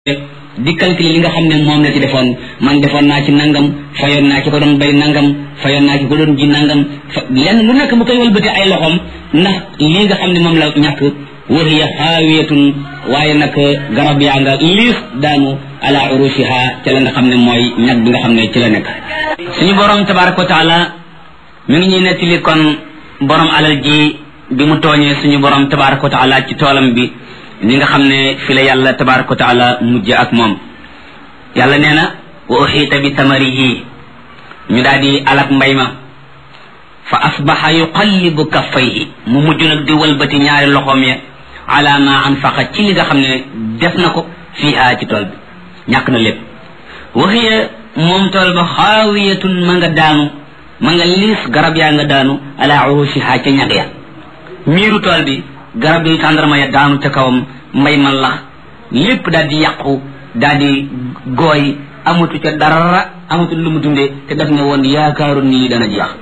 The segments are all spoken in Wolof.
di calculer li nga xam ne moom la ci defoon man defoon naa ci nangam fayoon naa ci ko doon bay nangam fayoon naa ci ko doon ji nangam fa lenn lu nekk mu koy wëlbati ay loxoom ndax lii nga xam ne moom la ñàkk wahiya xaawiyatun waaye nag garab yaa nga liis daanu ala urushiha ca la nga xam ne mooy ñag bi nga xam ne ci la nekk suñu borom tabaraka wa taala mi ngi ñuy nettali kon borom alal ji bi mu tooñee suñu borom tabaraka wa taala ci toolam bi li nga xam ne fi la yàlla tabaraka wa taala mujj ak moom yàlla nee na wa uxiita bi tamarihi ñu daal di alak mbay ma fa asbaxa yuqallibu kaffayhi mu mujj nag di walbati ñaari loxoom ya ala ma anfaqa ci li nga xam ne def na ko fiiha ci tool bi ñàkk na lépp waxiya moom tool ba xaawiyatun ma nga daanu ma nga liis garab yaa nga daanu ala urushiha ca ñag ya miiru tool bi garab yi tàndarma ya daanu ca kawam mbay man lax lépp daal di yàqu daal di gooy amatu ca dara amatu lu mu dundee te daf ne woon yaakaaru nii dana jeex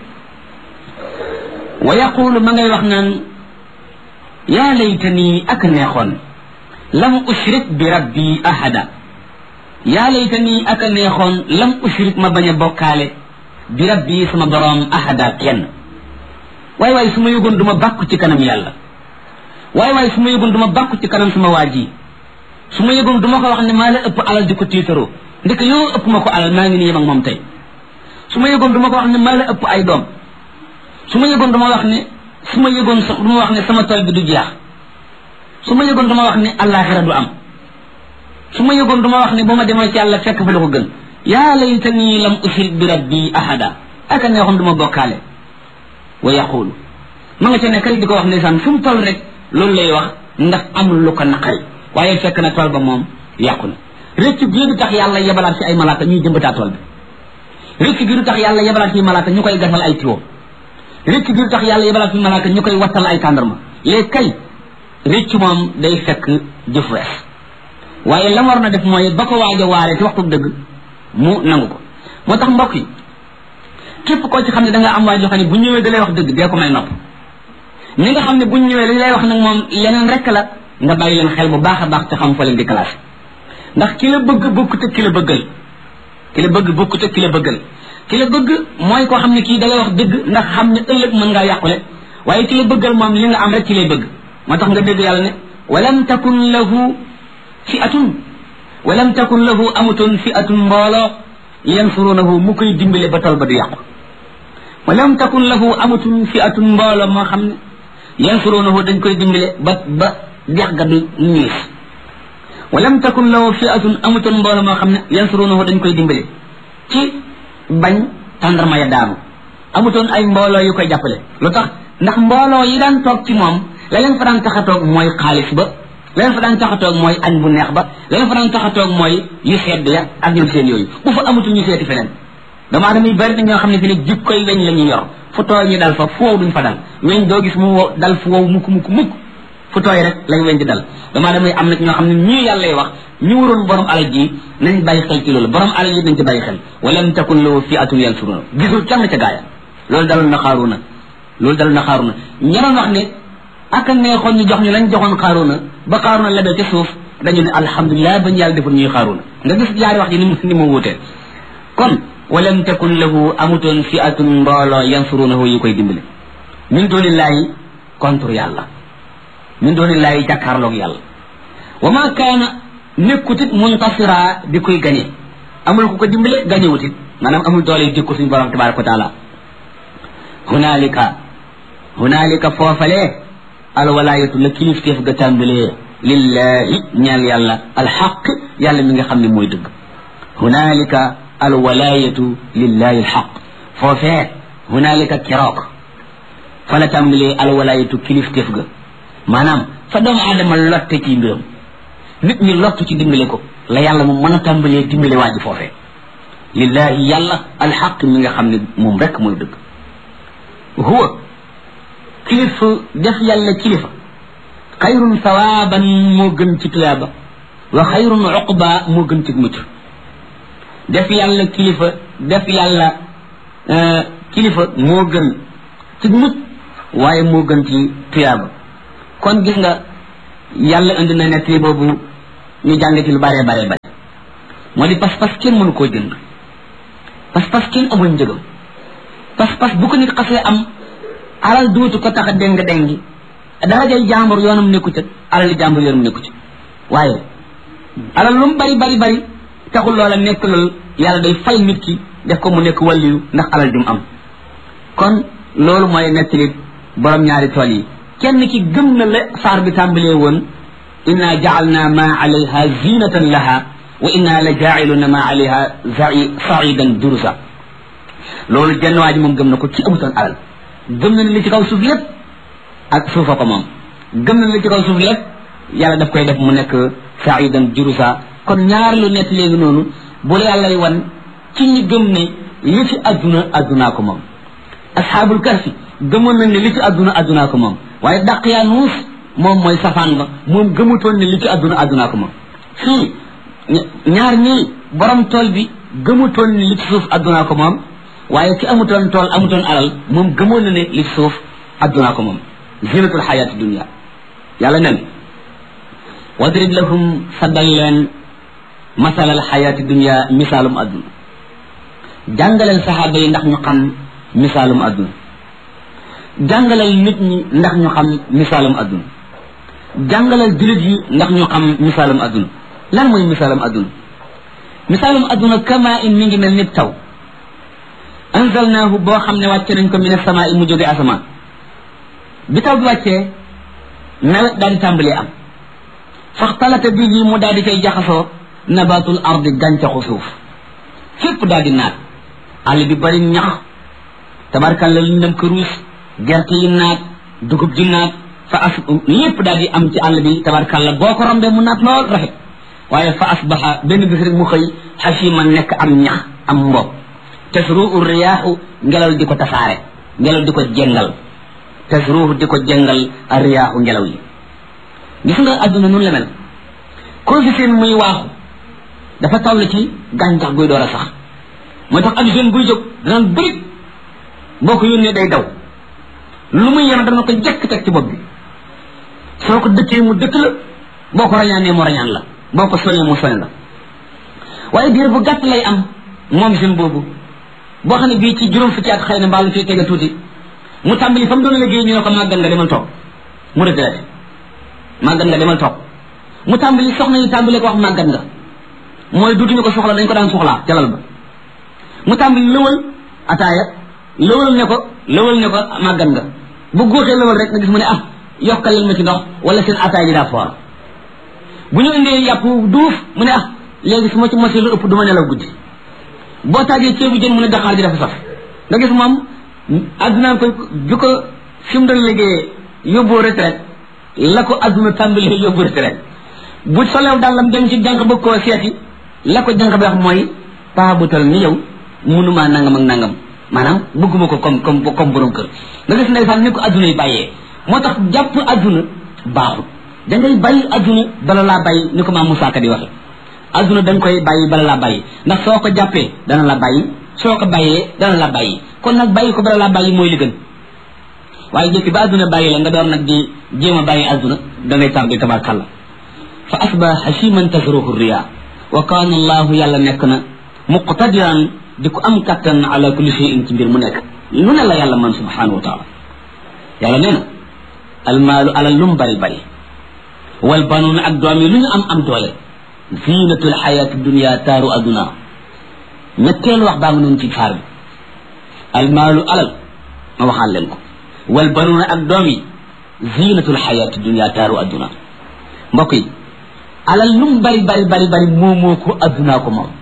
wa yaqulu ma ngay wax naan yaa layta nii ak neexoon lam ushrik bi rabbi ahada yaa layta nii ak neexoon lam ushrik ma bañ a bokkaale bi rabbi sama boroom ahada kenn waay waay su ma yëgoon du ma bàkku ci kanam yàlla waaye waaye su ma yëgoon du ma bàkku ci kanam sama waa ji su ma yëgoon du ma ko wax ne maa la ëpp alal di ko tiitaroo ndek yoo ëpp ma ko alal maa ngi nii yem ak moom tey su ma yëgoon du ma ko wax ne maa la ëpp ay doom su ma yëgoon du ma wax ne su ma yëgoon sax du ma wax ne sama tool bi du jeex su ma yëgoon du ma wax ne allaaxira du am su ma yëgoon du ma wax ne ba ma demee ci yàlla fekk fa la ko gën yaa laytanii lam ushrik bi rabbi ahada aka neexoon du ma bokkaale wa yaqulu ma nga ca nekk rek di ko wax ndeysaan fu mu toll rek loolu lay wax ndax amul lu ko naqari waaye fekk na tool ba moom yàqu na rëcc gi du tax yàlla yebalaat ci ay malaaka ñuy jëmbataa tool bi rëcc gi du tax yàlla yebalaat ci malaaka ñu koy gasal ay tiwo rëcc gi du tax yàlla yebalaat ci malaaka ñu koy wattal ay tàndarma léegi kay rëcc moom day fekk jëf wees waaye la war na def mooy ba ko waaj a waaree ci waxtu dëgg mu nangu ko moo tax mbokk yi képp koo ci xam ne da nga am waay joo xam ne bu ñëwee da lay wax dëgg dee ko may nopp ñi nga xam ne buñ ñëwee li lay wax nag moom leneen rek la nga bàyyi leen xel bu baax a baax te xam fa leen di classé ndax ki la bëgg bokkut ak ki la bëggal ki la bëgg bokkut ak ki la bëggal ki la bëgg mooy koo xam ne kii da lay wax dëgg ndax xam ne ëllëg mën ngaa yàqule waaye ki la bëggal moom li nga am rek ci lay bëgg moo tax nga dégg yàlla ne walam takun lahu fi atun walam takun lahu amutoon fi atun mbooloo yansurunahu mu koy dimbale ba tol ba du yàqu walam takun lahu amatun fi atun mbooloo moo xam ne yansurunahu dañ koy dimbale ba ba dex ga du ñiis walam takun lahu fi atun amutoon mbooloo moo xam ne yansurunahu dañ koy dimbale ci bañ tàndarma ya daanu amutoon ay mbooloo yu koy jàppale lu tax ndax mbooloo yi daan toog ci moom la leen fa daan tax a toog mooy xaalis ba la leen fa daan tax a toog mooy añ bu neex ba la leen fa daan tax a toog mooy yu sedd ya ak ñoom seen yooyu bu fa amutul ñu seeti feneen dama damay bari na ñoo xam ne fi ne jikkoy weñ la ñuy yor fu tooy ñu dal fa fu wow duñ fa dal weñ doo gis mu wow dal fu wow mukk mukk mukk fu tooy rek lañ weñ di dal dama damay am na ñoo xam ne ñii yàlla lay wax ñu waroon borom alal ji nañ bàyyi xel ci loolu borom alal ji nañ ci bàyyi xel walam takun lahu fi atun yansuruna gisul kenn ca gaaya loolu dalul na xaaruna loolu dalul na xaaruna ñeneen wax ne ak neexoon ñu jox ñu lañ joxoon xaaruna ba xaaruna lebee ca suuf dañu ne alhamdulilah bañ yàlla deful ñuy xaaruna nga gis jaari wax ji ni mu ni mu wuutee kon walam takun lahu amutoon fi atun mbooloo yansurunahu yu koy dimbale min doonillaahi contre yàlla min doonillaahi jàkkaarloog yàlla wa ma kaana nekkutit muntasira di koy gañe amul ku ko dimbale gañewutit maanaam amul doole yu jikko suñu borom tabaraka wa taala hunaalika hunaalika foofalee alwalaayatu la kilifteef ga tàmbalee lillahi ñeel yàlla alxaq yàlla mi nga xam ne mooy dëgg hunaalika alwalaayatu lillahi alxaq foofee hunaalika keroog fa la tàmbalee alwalaayatu kilifteef ga maanaam fa doomu aadama lotte ci mbiram nit ñi lottu ci dimbale ko la yàlla moom mën a tàmbalee dimbale waa ji foofee lillahi yàlla alxaq mi nga xam ne moom rek mooy dëgg huwa kilifa def yàlla kilifa xayrun sawaaban moo gën ci tuyaaba wa xayrun uqba moo gën ci mucc def yàlla kilifa def yàlla kilifa moo gën ci mucc waaye moo gën ci tuyaaba kon gis nga yàlla indi na nettali boobu ñu jàng ci lu bare bare bare moo di pas-pas kenn mënu koo jënd pas-pas kenn amul njëgam pas-pas bu ko nit xasee am alal duutu ko tax a déng déngi darajay jàmbur yoonam nekku ca alali jàmbur yoonam nekku ca waaye alal lu mu bari bari bari taxul loola nekk lool yàlla day fay nit ki def ko mu nekk wàlliyu ndax alal jum am kon loolu mooy nettali borom ñaari tool yi kenn ki gëm na la saar bi tàmbalee woon inna jaalna ma alayha zinatan laha wa inna la jaaciluna ma alayha saidan durusa loolu jenn waa ji moom gëm na ko ci amutoon alal gëm na ne li ci kaw suuf lépp ak suufa ko moom gëm na ne li ci kaw suuf lépp yàlla daf koy def mu nekk saidan durusa kon ñaar lu nett léegi noonu bu la yàllay wan ci ñi gëm ne li ci adduna addunaa ko moom asxaabul kahfi gëmoon nañ ne li ci adduna addunaa ko moom waaye daq yaa nuus moom mooy safaan ba moom gëmutoon ne li ci adduna addunaa ko moom fii ñaar ñii borom tool bi gëmutoon ne li ci suuf addunaa ko moom waaye ki amutoon tool amutoon alal moom gëmoon na ne li ci suuf addunaa ko moom zinatul xayaati dunia yàlla nen wadrib lahum saddal leen masalal xayaati dunia misaalum adduna jàngaleel saxaaba yi ndax ñu xam misaalum adduna jàngaleel nit ñi ndax ñu xam misaalum adduna jàngaleel jullit yi ndax ñu xam misaalum adduna lan mooy misaalum adduna misaalum adduna kama in mi ngi mel ni taw anzalnaahu boo xam ne wàcce nañ ko min asamaa i mu jóge asamaan bi taw bi wàccee nawet daal di tàmbalee am faxtalata bi yi mu daal di koy jaxasoo nabatul ardi gàncaxu suuf fépp daal di naat àll bi bari ñax tabarkan la luñ dem këruus gerte yi naat dugub ji naat fa as lépp daal di am ci àll bi tabarkan la boo ko rombee mu naat lool rafet waaye fa asbaxa benn bis rek mu xëy xasima nekk am ñax am mbob tasruu riyaaxu ngelaw di ko tasaare ngelaw di ko jengal tasruuhu di ko jengal riyaaxu ngelaw yi gis nga adduna nun la mel koo fi seen muy waaxu dafa toll ci gàncax guy door a sax moo tax ab jeune buy jóg danaan bëri boo ko yónnee day daw lu muy yenu dana ko jekk teg ci bopp bi soo ko dëkkee mu dëkk la boo ko rañaanee mu rañaan la boo ko soñee mu soñ la waaye diir bu gàtt lay am moom jeune boobu boo xam ne bii ci juróom fukki at xëy na mbaalu fii tege tuuti mu tàmbali fa mu doon liggéey ñu ne ko màggan nga demal toog mu retraité màggan nga demal toog mu tàmbali soxna yi tàmbali ko wax màggan nga mooy duutuñu ko soxla dañ ko daan soxlaa jalal ba mu tàmbali lëwal ataaya lëwal ne ko lëwal ne ko màggan nga bu góotee lëwal rek nga gis mu ne ah yokkal leen ma ci ndox wala seen ataaya ji daa foor bu ñu indee yàpp duuf mu ne ah léegi su ma ci mosee lu ëpp du ma nelaw guddi boo taajee ceebu jën mu ne daqaar ji dafa saf nga gis moom addunaa ko bi ko fi mu doon liggéeyee yóbbu retraite la ko adduna tàmbali yóbbu retraite bu solew dàllam dem ci jànq bëgg koo seeti la ko jànq bi wax mooy paa bu tal ni yow munumaa nangam ak nangam maanaam bëgguma ko comme comme comme borom kër nga gis ndeysaan ni ko adduna yi bàyyee moo tax jàpp adduna baaxul da ngay bàyyi adduna bala laa bàyyi ni ko maam Moussa Ka di waxe adduna da nga koy bàyyi bala laa bàyyi ndax soo ko jàppee dana la bàyyi soo ko bàyyee dana la bàyyi kon nag bàyyi ko bala laa bàyyi mooy li gën waaye jëkki ba adduna bàyyi la nga door nag di jéem a bàyyi adduna da ngay tàmbi tabarkalla fa asba hasiman tasruhu riya wa kaana allahu yàlla nekk na muqtadiran di ko am kattan ala kulli shay'in ci mbir mu nekk lu ne la yàlla man subhanahu wa taala yàlla nee na almaalu alal lu mu bari bari wal banuuna ak doom yi lu ñu am am doole zinatul xayaati dunia taaru aduna ñetteelu wax baa ngi noonu ci faar bi almaalu alal ma waxaan leen ko wal banuuna ak doom yi zinatul xayaati dunia taaru aduna mbokk yi alal lu mu bari bari bari bari moomoo ko addunaa ko moom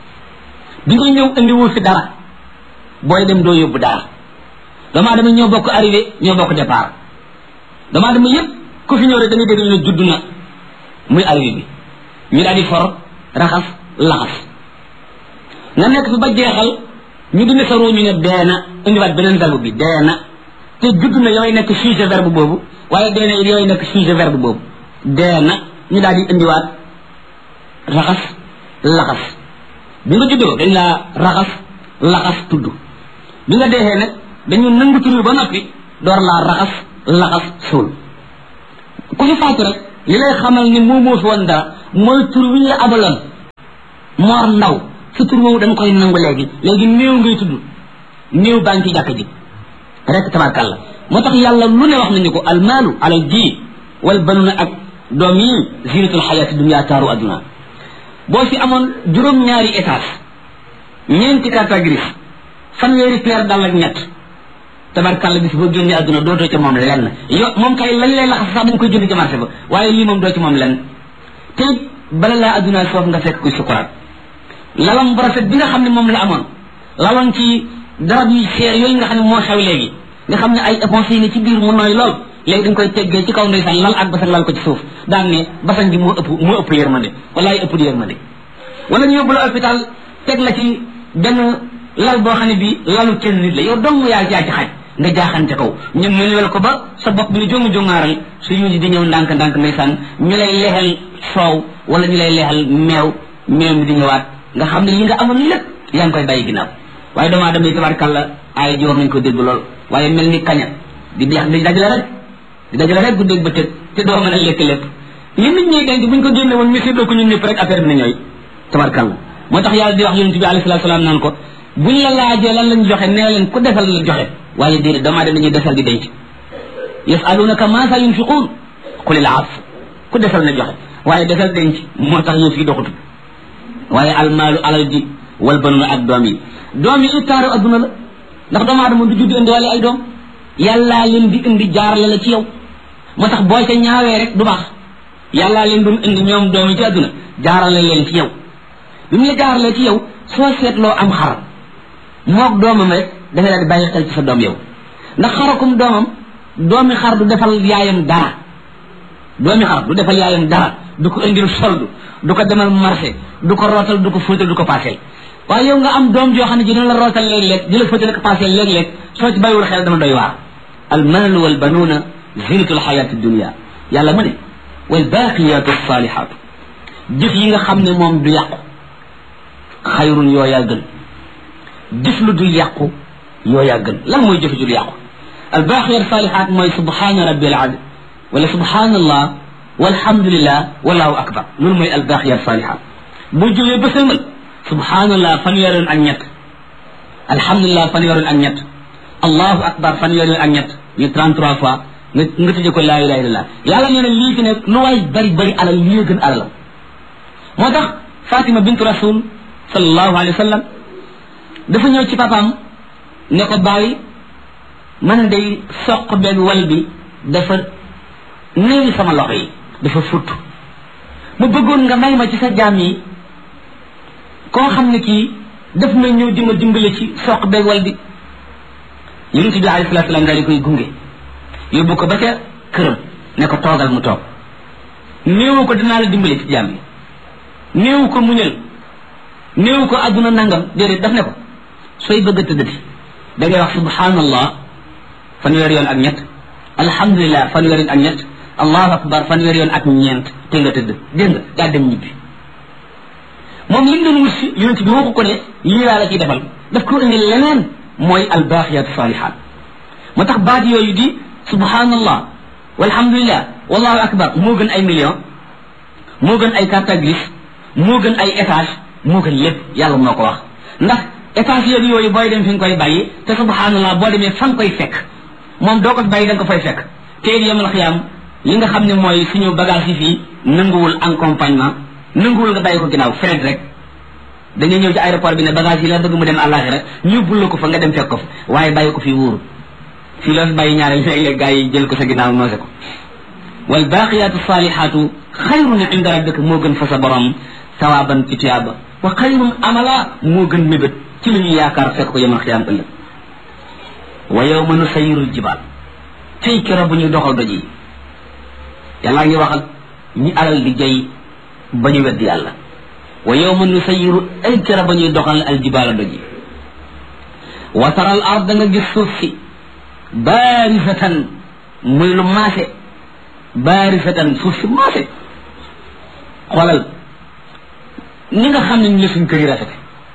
bi nga ñëw indiwul fi dara booy dem doo yóbbu dara dama dama ñoo bokk arrivé ñoo bokk départ dama dama yépp ku fi ñëw rek da ngay dégg ñu judd na muy arrivé bi ñu daal di for raxas laxas nga nekk fi ba jeexal ñu dindi sa ruu ñu ne dee na indiwaat beneen verbe bi dee na te judd na yooyu nekk sujet verbe boobu waaye dee na yooyu nekk sujet verbe boobu dee na ñu daal di indiwaat raxas laxas bi nga juddoo dañ laa raxas laxas tudd bi nga deexee nag dañu nangu tur ba noppi door laa raxas laxas suul ku fi faatu rek li lay xamal ni moo moo fi woon dara mooy tur wi ñu la abaloon moor ndaw sa tur woowu dañ koy nangu léegi léegi néew ngay tudd néew baa ngi ci jàkk ji rek tabarkàlla moo tax yàlla lu ne wax nañu ko almaalu alal ji wal banuna ak doom yi zinatul xayaati dunya taaru adduna boo fi amoon juróom-ñaari étage ñeenti carte grise fanweeri paire dal ak ñett tabarkàlla bis boo génnee adduna dootoo ca moom lenn yo moom kay lañ lay laxas sax dañ koy jënd ci marché ba waaye lii moom doo ci moom lenn te bala laa adduna foofu nga fekk kuy sukuraat lalam bu rafet bi nga xam ne moom la amoon laloon ci darab yu seer yooyu nga xam ne moo xew léegi nga xam ne ay éponge yi ne ci biir mu nooy lool léegi dañ koy teggee ci kaw ndeysaan lal ak basan lal ko ci suuf daan ne basan gi moo ëpp moo ëpp yërmande walaay ëpp di yërmande wala ñu yóbbu la hôpital teg la ci benn lal boo xam ne bi lalu kenn nit la yow dong yaa jaa ci xaj nga jaaxante kaw ñu mënuwel ko ba sa bopp bi ni jongu jongaaral su yuusi di ñëw ndànk ndànk ndeysaan ñu lay leexal soow wala ñu lay leexal meew meew mi di ñëwaat nga xam ne li nga amoon lépp yaa ngi koy bàyyi ginnaaw waaye doomu aadama yi tabarkàlla ay ji war nañ ko dégg lool waaye mel ni kaña di deex di dajale rek di dajale rek guddeeg bëccëg te doo mën a lekk lépp li nit ñi denc buñ ko génne woon ñu séddoo ko ñun ñëpp rek affaire bi na ñooy tabarkàlla moo tax yàlla di wax yonent bi alayhi salaatu salaam naan ko buñ la laajee lan lañ joxe nee leen ku defal la joxe waaye déedéet doomu aadama dañuy defal di denc yasalunaka maa sa yunfiquun qulil af ku defal na joxe waaye defal denc moo tax yëf yi doxutu waaye almaalu alal ji wal banuna ak doom yi doom yi ittaaru adduna la ndax doomu aadama du judd indi wala ay doom yàllaa leen di indi jaarale la ci yow moo tax boo ca ñaawee rek du baax yàllaa leen doon indi ñoom doom yi ci adduna jaarale leen ci yow bi mu la jaaralee ci yow soo seetloo am xar moog doomam rek da nga daal di bàyyi xel ci sa doom yow ndax xarakum doomam doomi xar du defal yaayam dara doomi xar du defal yaayam dara du ko indil soldu du ko demal marché du ko rootal du ko fóotal du ko paaseel waaye yow nga am doom joo xam ne ji dina la rootal léeg-léeg di la fóotal ko paaseel léeg-léeg soo ci bàyyiwul xel dama doy waar al maalu wal banuuna zinatul xayaati dunia yàlla mu ne wal baaqiyaatu saalihaatu jëf yi nga xam ne moom du yàqu xayrun yooyaa gën jëf lu dul yàqu yooyaa gën lan mooy jëf ju dul yàqu al baaqiyaatu saalihaat mooy subhaana rabbil azim wala subhaanallah walhamdulillah wallahu akbar loolu mooy al baaqiyaatu saalihaat boo jógee ba sëlmal subhaanallah fanweer yoon ak ñett alhamdulilah fanweer yoon ak ñett allahu akbar fanweer yoon ak ñett ñu 33 fois nga nga tëjee ko laa ilaha illallah yàlla nee na lii fi ne lu waay bari bari alal lii gën alalam moo tax Fatima bintu rasul sallallahu alayhi wa sallam dafa ñëw ci papaam ne ko bàyyi man day soq benn wal bi dafa néewi sama loxo yi dafa futt mu bëggoon nga may ma ci sa jaam yi koo xam ne kii daf may ñëw di ma dimbale ci soq beeg wal bi yonent bi alayhi salaatu salaam daal di koy gunge yóbbu ko ba ca këram ne ko toogal mu toog néewu ko dinaa la dimbale ci jaam yi néewu ko muñal néewu ko àdduna nangam déedéet daf ne ko sooy bëgg a tëddati da ngay wax subhanallah fanweer yoon ak ñett alhamdulilah fanweer yoon ak ñett allahu akbar fanweer yoon ak ñeent te nga tëdd dégg nga daa dem ñibbi moom li mu doon wut si yonent bi waxu ko ne lii laa la ciy defal daf ko indi leneen mooy albaaqiyaat saalihaat moo tax baat yooyu di subhanallah walhamdulillah wallahu akbar moo gën ay million moo gën ay carte grise moo gën ay étage moo gën lépp yàlla moo ko wax ndax étage yooyu yooyu booy dem fi nga koy bàyyi te subhanallah boo demee fa nga koy fekk moom doo ko bàyyi da nga ko fay fekk te it yamal xiyaam li nga xam ne mooy suñu bagage yi fii nanguwul accompagnement nanguwul nga bàyyi ko ginnaaw fret rek da ngay ñëw ci aéroport bi ne bagage yi la bëgg mu dem àllaaxira ñu yóbbul la ko fa nga dem fekk ko fa waaye bàyyi ko fi wóoru fii loo fi bàyyi ñaareel léeg-léeg gaa yi jël ko sa ginnaaw noose ko wal baaqiyaatu saalihaatu xayrun inda rabbika moo gën fa sa borom sawaaban ci tuyaaba wa xayrun amala moo gën mébét ci lu ñu yaakaar fekk ko yemal xiyaam ëllëg wa yawma nusayyiru jibaal tey keroog bu ñuy doxal doj yi yàllaa ngi waxal ñi alal di jay ba ñu weddi yàlla wa yawma nusayiru ay kera ba ñuy doxal aljibaala doj yi wa tara al ard da nga gis suuf si baarisatan muy lu maase baarisatan suuf si maase xoolal ni nga xam ne ni la suñu kër yi rafete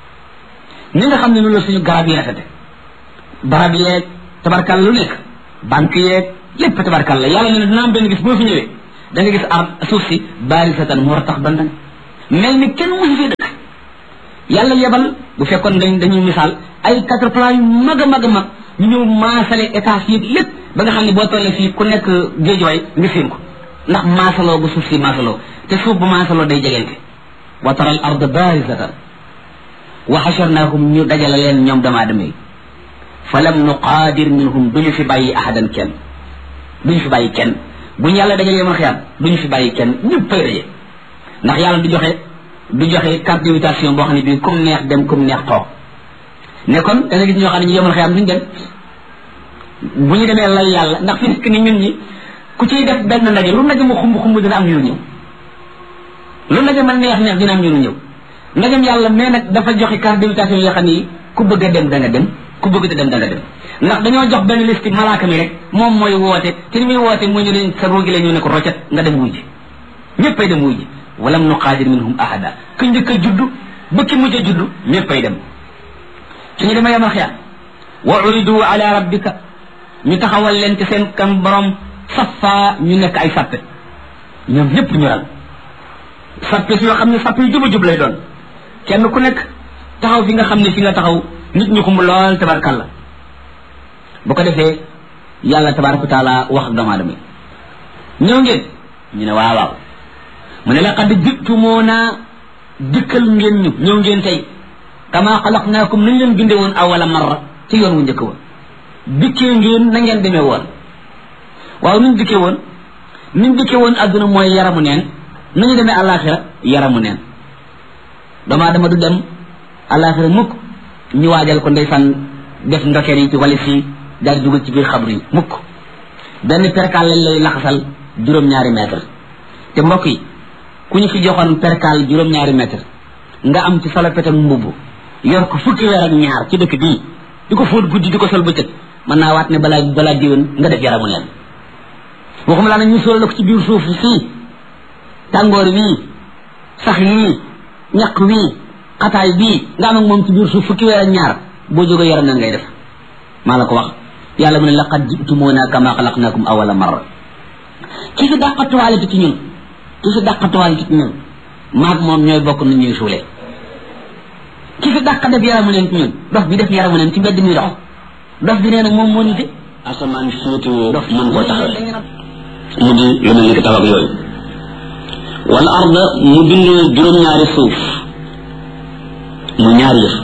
ni nga xam ne ni la suñu garab yi rafete barab yeeg tabarkal lu nekk banque yeeg lépp tabarkal la yàlla ne ne dina am benn gis boo fi ñëwee da nga gis ar suuf si baarisatan mu war tax bandan mel ni kenn musu fi dëkk yàlla yebal bu fekkoon dañ dañuy misaal ay quatre plan yu mag a mag a mag ñu ñëw maasale étage yi lépp ba nga xam ne boo tollee fii ku nekk géejooy nga séen ko ndax maasaloo bu suuf si maasaloo te suuf bu maasaloo day jegente wa tara al ard barisatan wa xasharnaahum ñu dajale leen ñoom dama adama yi fa lam nuqaadir minhum duñu fi bàyyi ahadan kenn duñu fi bàyyi kenn bu ñu yàlla dajalee man xiyaam duñu fi bàyyi kenn ñëpp fay daje ndax yàlla du joxe du joxe carte d'invitation boo xam ne bii comme neex dem comme neex toog ne kon da nga gis ñoo xam ne ñu yemal xiyaam duñu dem bu ñu demee lay yàlla ndax fi nekk ni ñun ñi ku ciy def benn ndaje lu ndaje mu xumb xumb dina am ñu ñëw lu ndaje man neex neex dina am ñu ñëw ndagam yàlla mais nag dafa joxe carte d'invitation yoo xam ne ku bëgg a dem da nga dem ku bëgg a dem da nga dem ndax dañoo jox benn liste malaaka mi rek moom mooy woote te ni muy woote mu ñu leen sa roogi la ñu ne ko roccet nga dem wuy ji ñëppay dem wuy ji walam nuqaadir minhum ahada ku njëkk a juddu ba ki mujj a juddu ñëppay dem suñu demee yamal xiyaam wa uridu ala rabbika ñu taxawal leen ci seen kan borom safa ñu nekk ay sappe ñoom ñëpp ñu ral sappe si yoo xam ne sappe yu juba jub lay doon kenn ku nekk taxaw fi nga xam ne fi nga taxaw nit ñu xumb lool tabarkalla bu ko defee yàlla tabaraka wa taala wax ak doomu aadama yi ñëw ngeen ñu ne waaw waaw mu ne laqad jittumoona dikkal ngeen ñu ñëw ngeen tey kama xalaqnaakum nañ leen binde woon awala marra ci yoon wu njëkk wa dikkee ngeen na ngeen demee woon waaw nuñ dikkee woon nuñ dikkee woon adduna mooy yaramu neen nañu demee àllaaxira yaramu neen doomu aadama du dem àllaaxira mukk ñu waajal ko ndeysaan def ndokeer yi ci walis yi daal dugal ci biir xabru yi mukk benn perkaal lañ lay laxasal juróom-ñaari mètre te mbokk yi ku ñu fi joxoon perkaal juróom-ñaari mètre nga am ci salopet ak mbubb yor ko fukki weer ak ñaar ci dëkk bii di ko fóot guddi di ko sol bëccëg mën naa waat ne balaa balaa diwén nga def yaramu neen waxuma laa nag ñu sóol la ko ci biir suuf sii tàngoor wii sax yii ñaq wii xataay bii nga am ak moom ci biir suuf fukki weer ak ñaar boo jógee yaram neen ngay def maa la ko wax yàlla mu ne laqad jitumuuna kama xalaqnakum awala marra ki fi dàqatuwaale ci ñun ki fi dàqatuwaale ci ñun maag moom ñooy bokk nu ñuy suulee ki fi dàq def yaramu neen ci ñun dof bi def yaramu neen ci mbedd mi dox dof bi nee na moom moo nite asamaan féetewoo mën koo taxawee mu di lu mel ni ki taw ak yooyu wal arda mu bind juróom-ñaari suuf mu ñaari yëf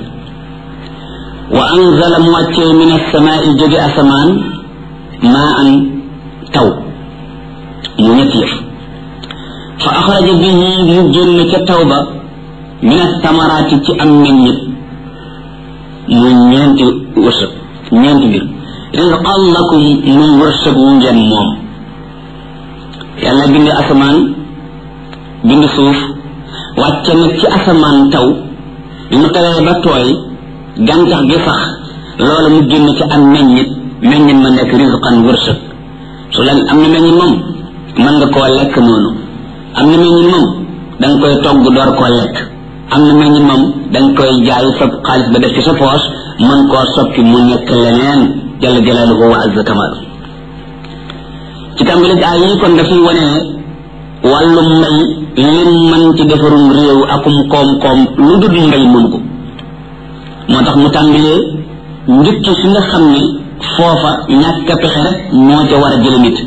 wa anzala mu wàccee min asamaai jóge asamaan maa an taw mu ñetti yëf fa axraja bihi mu génn ca taw ba min attamaraati ci am meññit mu ñeenti wërsëg ñeenti mbir rizqan lakum muy wërsëg wu ngeen moom yàlla bind asamaan bind suuf wàcce nag ci asamaan taw bi mu tawee ba tooy gàncax gi sax loolu mu génn ci am meññit meññit ma nekk rizqan wërsëg su leen am na meññit moom mën nga koo lekk noonu am na meññit moom da nga koy togg door koo lekk am na meññit moom da nga koy jaay sa xaalis ba def ci sa poos mën koo soppi mu nekk leneen jalla jalaaluhu wa azza kamal ci tàmbali ay yi kon dafay wane ne wàllum mbay lim mën ci defarum réew akum koom-koom lu dul mbay mën ko moo tax mu tàmbalee njëkk fi nga xam ne foofa ñàkk a pexe rek moo ca war a jële nit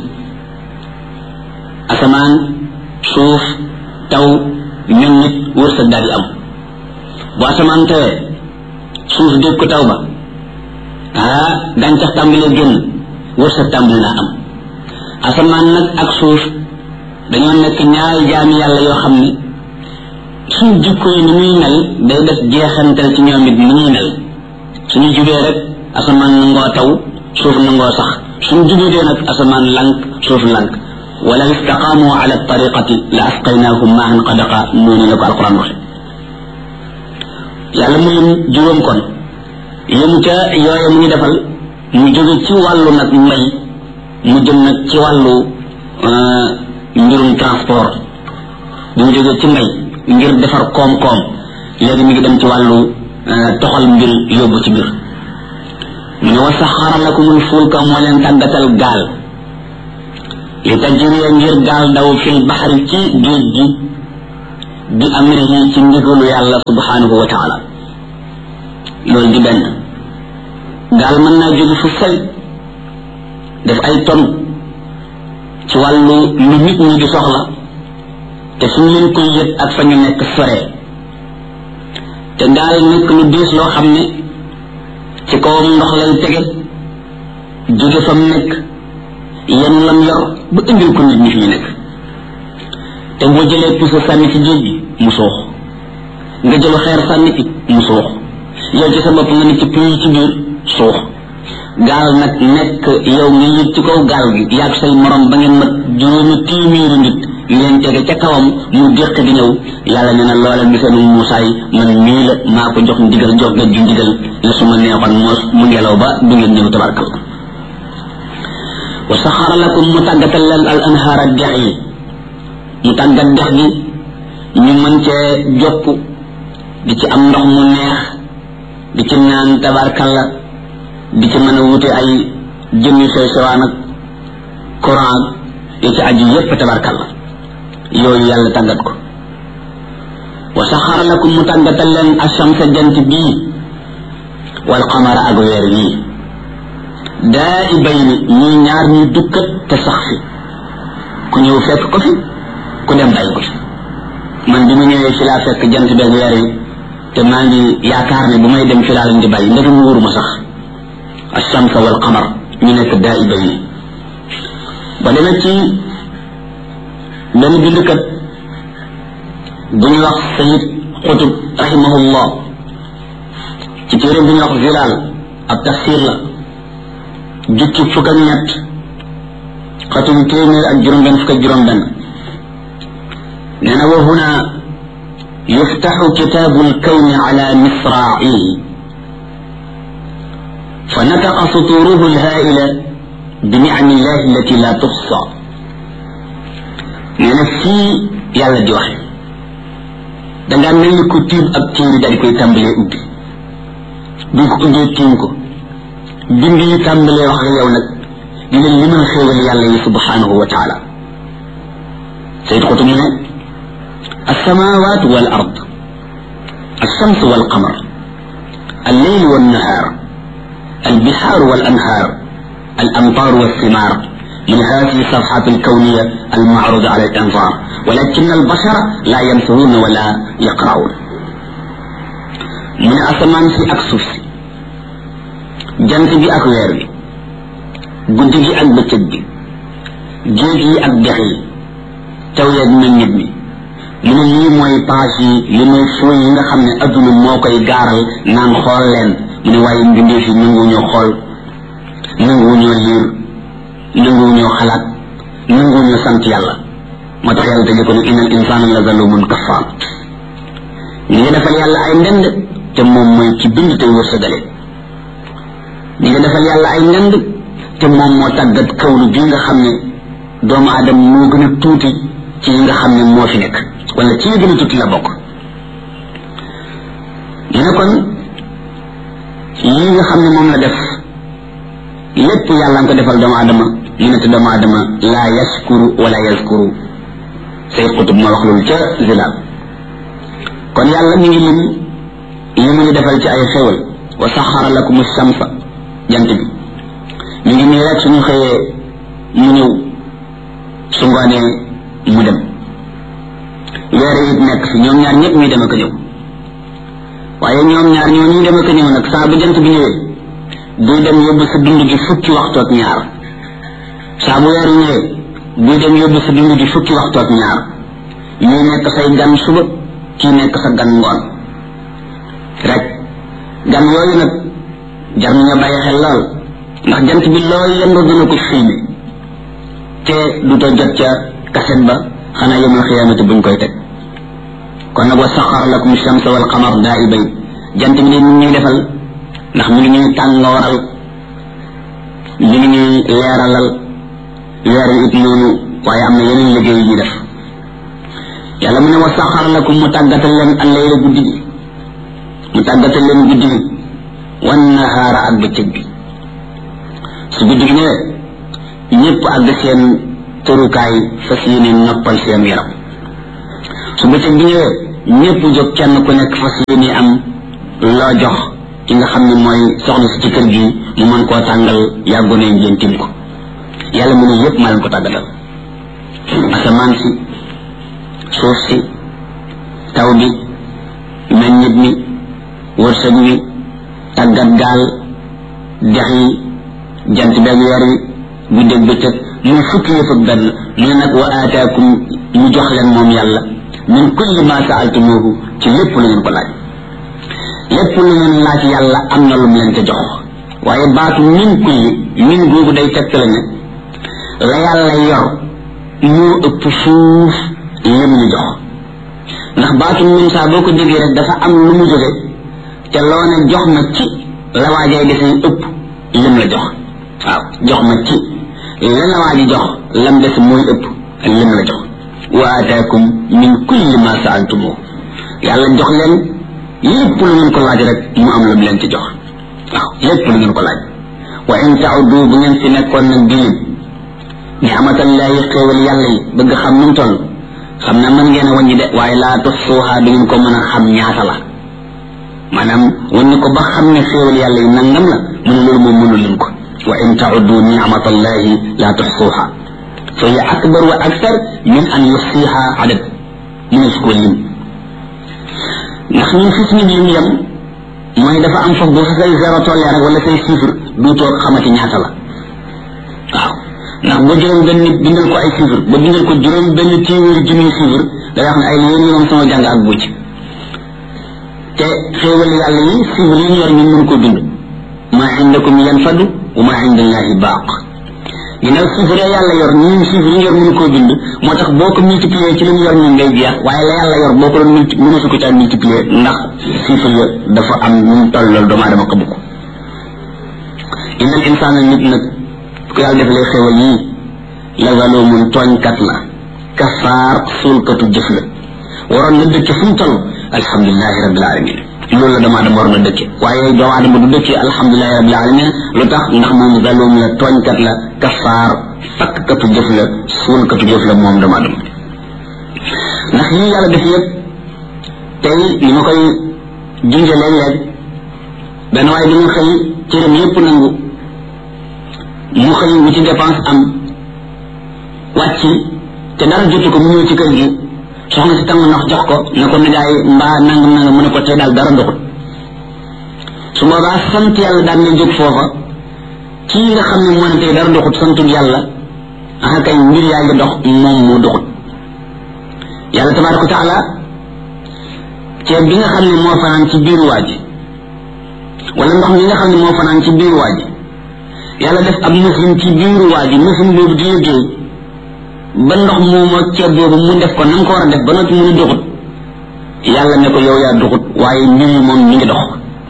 asamaan suuf taw ñun nit wërsëg daal di am bu asamaan tawee suuf dégg ko taw ba ah gàncax tàmbalee génn wërsëg tàmbali naa am asamaan nag ak suuf dañoo nekk ñaari jaami yàlla yoo xam ne suñ jikko yi ni muy mel day def jeexantal ci ñoom it ni ñuy mel suñu jubee rek asamaan nangoo taw suuf nangoo sax suñu jubee nag asamaan lank suuf lank wala istaqaamu ala tariqati la asqaynaahum maahan qadaqa noonu la ko alquran waxe yàlla mu lim juróom kon yëm ca yooye mu ñu defal mu jóge ci wàllu nag mbay mu jëm nag ci wàllu mbirum transport bi mu jógee ci mbay ngir defar koom-koom léegi mi ngi dem ci wàllu toxal mbir yóbbu ci mbir mu ne wa saxara lakumul fulka moo leen tàggatal gaal li tajriya ngir gaal daw fil baxari ci géej gi bi amrihi ci ndigalu yàlla subhanahu wa taala loolu di benn gaal mën naa jóge fu sori def ay ton ci wàllu lu nit ñi di soxla te suñ leen koy yëg ak fa ñu nekk sore te gaal nekk lu diis loo xam ne ci kawam ndox lay tege jóge fa mu nekk yenn lam yor ba indil ko nit ñi fi ñu nekk te boo jëlee puso sànni ci géej gi mu suux nga jëlu xeer sànni ci mu suux yow ci sa bopp nga ne ci puy ci biir suux gaal nag nekk yow nga yëg ci kaw gaal gi yaag say morom ba ngeen mat juróomi téeméeri nit ngeen tege ca kawam mu déq di ñëw yàlla nee na loola misalu Muusaa yi man mii la maa ko jox ndigal jox nga ju ndigal la su ma neexoon moos mu ngelaw ba du ngeen ñëw tabarkal wa saxara lakum mu tàggatal leen al anhaara dex yi mu tàggat dex gi ñu mën cee jopp di ci am ndox mu neex di ci naan tabarkalla di ci mën a wute ay jën yu sew sewaan ak courant yi ci aju yépp tabarkalla yooyu yàlla tàggat ko wa saxara lakum mu tàggatal leen ashamsa jant bii wal qamara ak weer yii daa i bay ni ñuy ñaar ñu dukkat te sax fi ku ñëw fekk ko fi ku dem bàyyi ko fi man bi mu ñëwee fi laa fekk jant beeg weer yi te maa ngi yaakaar ne bu may dem fi laa leen di bàyyi ndeke mu wóoruma sax ashamsa wal qamar ñu nekk daa i bay ni ba demee ci benn bindkat bu ñu wax sayid xutub rahimahullah ci téere bu ñu wax zilaal ab tafsir la jukki fukk ak ñett xatum téeméer ak juróom benn fukk ak juróom benn nee na wa huna yuftaxu kitaabu lkawni ala misraa'ihi فنطق سطوره الهائلة بنعم الله التي لا تحصى nee na fii yàlla di wax dangaa mel ni ku tiim ab téere daal di koy tàmbalee ubbi bi ko ubbee tiim ko bind yi tàmbalee wax ak yow nag di leen limal xéewal yàlla yi subhanahu wa taala sayid xutu mu ne السماوات والأرض الشمس والقمر الليل والنهار البحار والأنهار الأمطار والثمار من هذه الصفحات الكونية المعروضة على الأنظار ولكن البشر لا ينفرون ولا يقرؤون من أسمان في أكسوس جنت بي أكوير بي guddi gi ak bëccëg bi géej yi ak dex yi taw yeeg meññit mi mu ne lii mooy page yi li mooy fooy yi nga xam ne adduna moo koy gaaral naan xool leen mu ne waaye mbindee fi nanguwuñoo xool nanguwuñoo liir nanguwuñoo xalaat nanguwuñoo sant yàlla moo tax yàlla tëjee ko ne inal insaana la zalumun kafaar ñi nga defal yàlla ay ndend te moom mooy ci bind tey wërsëgale ñi nga defal yàlla ay ndend te moom moo tàggat kawlu bi nga xam ne doomu aadama moo gën a tuuti ci yi nga xam ne moo fi nekk wala ci yi gën a tuuti la bokk ñu ne kon yi nga xam ne moom la def lépp yàlla nga ko defal doomu aadama ñu ne te doomu aadama laa yaskuru wala yaskuru say xutub moo wax loolu ca zilaal kon yàlla mi ngi lim li mu ñu defal ci ay xéwal wa saxara lakum shamsa jant bi mi ngi nii rek suñu xëyee mu ñëw su ngoonee mu dem weer it nekk fi ñoom ñaar ñëpp ñuy dem ak a ñëw waaye ñoom ñaar ñoo ñuy dem ak a ñëw nag saa bu jant bi ñëwee buy dem yóbbu sa dund gi fukki waxtu ak ñaar saa bu weer ñëwee buy dem yóbbu sa dund gi fukki waxtu ak ñaar ñuy nekk say gan suba kii nekk sa gan ngoon rek gan yooyu nag jar nañu bàyyi xel lool ndax jant bi loo yendu dina ko filmé te du to jot ca kaset ba xanaa yomul xiyaamati buñ koy teg kon nag wa saxar lakum shamsa wal qamar daa'ibay jant bi de ñu ñuy defal ndax mi ngi ñuy tàngooral mi ngi ñuy leeralal weer wi it noonu waaye am na yeneen liggéey yu ñuy def yàlla mu ne wa saxar lakum mu tàggatal leen al layla guddi gi mu tàggatal leen guddi gi wan nahaara ak bëccëg bi su guddi gi ñëwee ñëpp àgg seen tërukaay fas yéene noppal seen yaram su bëccëg bi ñëwee ñëpp jóg kenn ku nekk fas yéene am loo jox ki nga xam ne mooy soxna si ci kër gi mu mën koo tàngal yàggu ne ngeen tim ko yàlla mu ne yëpp maa leen ko tàggatal asamaan si suuf si taw bi meññit mi wërsëg wi tàggat gaal dex yi jant beeg weer wi guddeeg bëccëg muy fukki yëpp ak benn mu ne nag wa aataakum mu jox leen moom yàlla min kulli ma saaltumuhu ci lépp lu ngeen ko laaj lépp lu ngeen laaj yàlla am na lu mu leen ca jox waaye baatu min kulli min googu day tegtale ne la yàlla yor moo ëpp fuuf lim ñu jox ndax baatu min saa boo ko déggee rek dafa am lu mu jóge te loo ne jox ma ci la waajay desee ëpp lim la jox waaw jox ma ci la la waaji jox lam des mooy ëpp lim la jox wa ataakum min kulli ma saaltumu yàlla jox leen lépp lu ngeen ko laaj rek mu am lu mu leen ci jox waaw lépp lu ngeen ko laaj wa in tauddu bu ngeen fi nekkoon nag di lim ni'matallahi xéewal yàlla yi bëgg xam nu mu toll xam na mën ngeen a wàññi de waaye laa tuxsuuha du ngeen ko mën a xam ñaata la maanaam wàññi ko ba xam ne xéewal yàlla yi nangam la mu ne loolu moom mënu lim ko wa in tauddu ni'matallahi laa tuxsuuha fa hiya akbar wa aksar min an yuxsiha adad mu ne su ko lim ndax ñun fi suñu lim yem mooy dafa am foog boo fa say zéro tollee rek wala say chiffre duutoo xamati ñaata la waaw ndax ba juróom benn nit bindal ko ay chiffre ba bindal ko juróom benn téeméeri junniy chiffre da wax ne ay yéen ñi moom sama jàng ak bucc te xéewal yàlla yi chiffre yi ñu yor ñun mënu ko dund ma indakum yanfadu wa ma indallahi baaq ginnaaw chiffre ya yàlla yor ñun chiffre yi ñu yor mënu koo bind moo tax boo ko multiplier ci li ñu yor ñun day jeex waaye la yàlla yor boo ko doon multi mënu su ko caa multiplier ndax chiffre ya dafa am ñu mu toll loolu doomu aadama ko bukk innal insaana nit nag ku yàlla defalee xéwal yii la zalumun tooñkat la kafaar suulkatu jëf la waroon na dëkke fu mu toll alhamdulilahi rabbil alamin loolu la doomu aadama war na dëkke waaye doomu aadama du dëkke alhamdulilahi rabbil alamin lu tax ndax moom zalum la tooñkat la kafaar fakkatu jëf la suulkatu jëf la moom doomu aadama ndax lii yàlla def yëpp tey ni ma koy junje léeg-léeg benn waaye dina xëy cëram yëpp nangu mu xëy wu ci dépense am wàcc te dara jotu ko mu ñëw ci kër gi soxna si tàng ndox jox ko ne ko nijaay mbaa nangam nangam mu ne ko tey daal dara ndoxut su boobaa sant yàlla daan na jóg foofa kii nga xam ne moo ne tey dara ndoxut santul yàlla ah kay mbir yaa ngi dox moom moo doxut yàlla tabaraka wa taala ceeb bi nga xam ne moo fanaan ci biiru waa ji wala ndox mi nga xam ne moo fanaan ci biiru waa ji yàlla def ab machine ci biiru waa ji machine boobu di liggéey ba ndox moomu ak ceeb boobu mu def ko na nga ko war a def ba noppi mu ni doxut yàlla ne ko yow yaa doxut waaye mbir yi moom mi ngi dox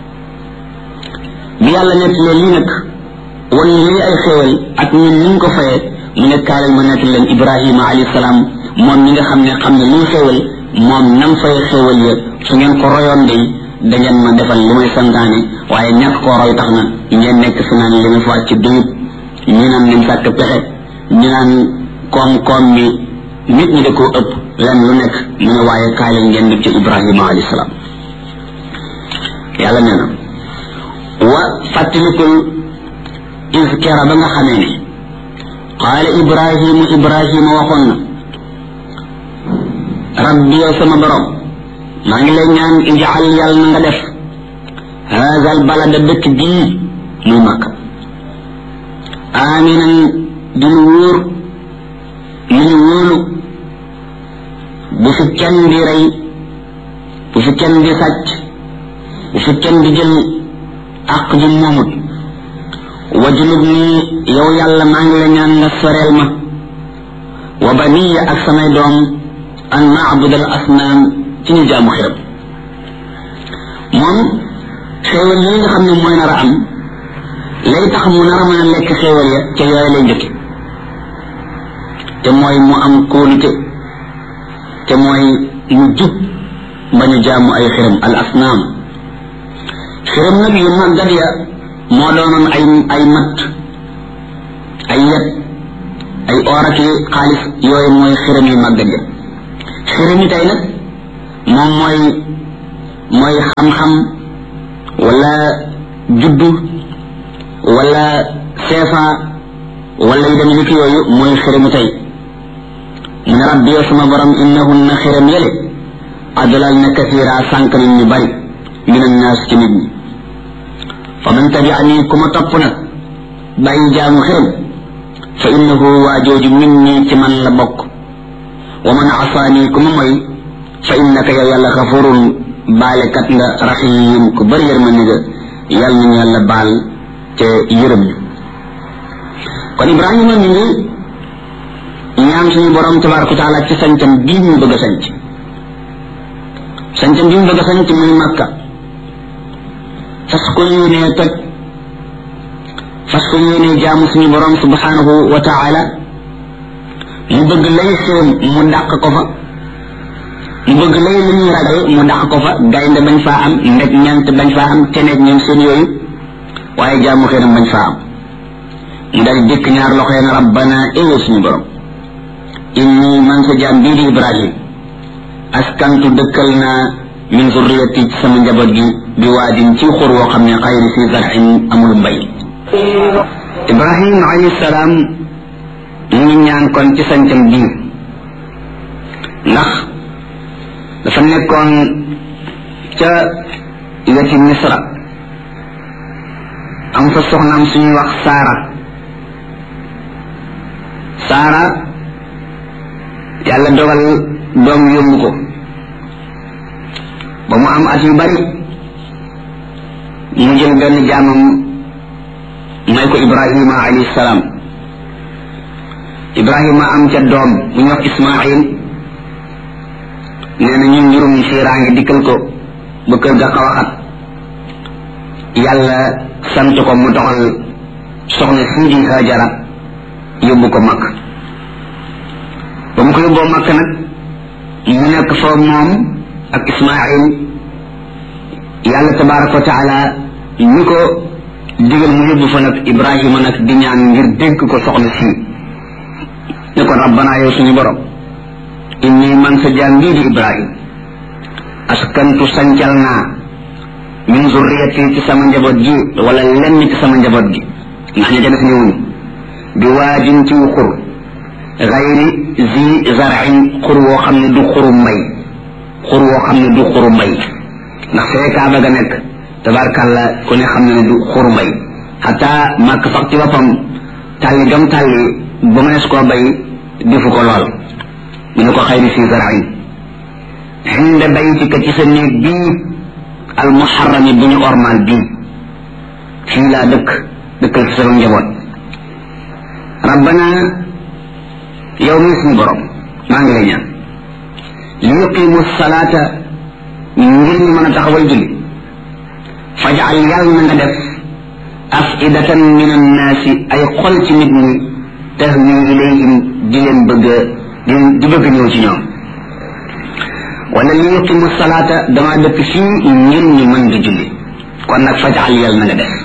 bi yàlla nekk leen lii nag wan lii ay xéewal ak ñun ni ñu ko fayee mu ne kaalal ma nekk leen ibrahima alayhi salaam moom mi nga xam ne xam ne lii xéewal moom nam fay xéewal ya su ngeen ko royoon day da ngeen ma defal li may santaane waaye ñàkk koo roy tax na ngeen nekk fi naan li nga fa ci duyub ñu naan nañ sàkk pexe ñu naan koom-koom bi nit ñi da koo ëpp len lu nekk mu ne waaye kaay leen ngeen def ci ibrahima alayhi salaam yàlla nee na wa fàttalikul iskera ba nga xamee ne qaala ibrahimu ibrahima waxoon na rabbi yow sama borom maa ngi lay ñaan ijaal yàlla na nga def haza al balada dëkk bii muy màkk aminan di lu wóor lu ñu wóolu bu fi kenn di rey bu fi kenn di sàcc bu fi kenn di jël àq ji moomut wajulub nii yow yàlla maa ngi la ñaan nga soreel ma wa baniya ak samay doom an naabudal asnaam ci ñu jaamu xiram moom xéewal yi nga xam ne mooy nar a am lay tax mu nar a mën a lekk xéewal ya ca yooyu lay njëkke te mooy mu am kóolute te mooy mu jub bañ a jaamu ay xiram al asnaam xiram nag yu màggat ya moo doonoon ay ay matt ay yet ay or ak xaalis yooyu mooy xiram yu màggat ja xiram yi tey nag moom mooy mooy xam-xam wala juddu wala seefa wala yu dem ni ki yooyu mooy xiramu tey mu ne rabbi yow sama borom innahunna xiram yële adlal na kasira sànq nit ñu bari min annaas ci nit ñi fa man tabiani ku ma topp nag bàyyi jaamu xiram fa innahu waa jooju min nii ci man la bokk wa man asaani ku ma moy fa innaka yow yàlla xafurun baalekat nga rahim ku bari yërmande nga yàlla nañu yàlla baal te yërëm ñu kon ibrahima mi ngi ñaan suñu borom tabaraka wa taala ci sañcam bii ñu bëgg a sañc sañcam bii ñu bëgg a sañc muy makka fas ko yéenee toj fas ko yéenee jaamu suñu borom subhanahu wa taala mu bëgg lay xéem mu dàq ko fa mu bëgg lay lu ñuy ragal mu dàq ko fa gaynde bañ faa am ndeg ñant bañ faa am teneeg ñoom seen yooyu waaye jaamu xéenam bañ faa am mu dal dikk ñaar loxo yeen rabbana éyo suñu borom inni man sa jaam bii di ibrahim askantu dëkkal naa min zurriyati ci sama njaboot gi bi waadin ci xur woo xam ne xayri fi zarin amul mbay ibrahim alayhi salaam mu ngi ñaan kon ci sancam bii ndax dafa nekkoon ca weti misra am fa soxnaam suñuy wax saara saara yàlla dogal doom yóbbu ko ba mu am at yu bari mu jël benn jaamam may ko ibrahima alayhi salaam ibrahima am ca doom bu ñu wax ismail nee na ñun njurum fiiraange dikkal ko ba kër ga xaw a xat yàlla sant ko mu doxal soxna sii di hajara yóbbu ko makk ba mu ko yóbboo makk nag mu nekk fa moom ak ismail yàlla tabaraka wa taala ñi ko digal mu yóbbu fa nag ibrahima nag di ñaan ngir dénk ko soxna sii ne ko rabbana yow suñu borom inni man sa jaam bii di ibrahim askantu sancal naa min zurriyati ci sama njaboot gi wala lenn ci sama njaboot gi ndax ña ca def ñëwuñu bi waajin ci xur gayri zi zarain xur woo xam ne du xuru mbay xur woo xam ne du xuru mbay ndax fee kaaba ga nekk tabarkàlla ku ne xam ne ne du xuru mbay xataa màkk sax ci boppam tàlli gam tàlli ba mënees koo bay defu ko lool mu ne ko xayri fi zarain xinde baytika ci sa néeg bii al muharrami bu ñu ormal bii fii laa dëkk dëkkal ci sama njaboot rabbana yow mi suñu borom maa ngi lay ñaan li yuqimu salaata ngir ñu mën a taxawal julli fajal yàlla na nga def afidatan min annaasi ay xol ci nit ñi tahwi ilayhim di leen bëgg di bëgg ñëw ci ñoom wala li yuqimu salaata dama dëkk fii ngir ñu mën di julli kon nag fajal yàlla na nga def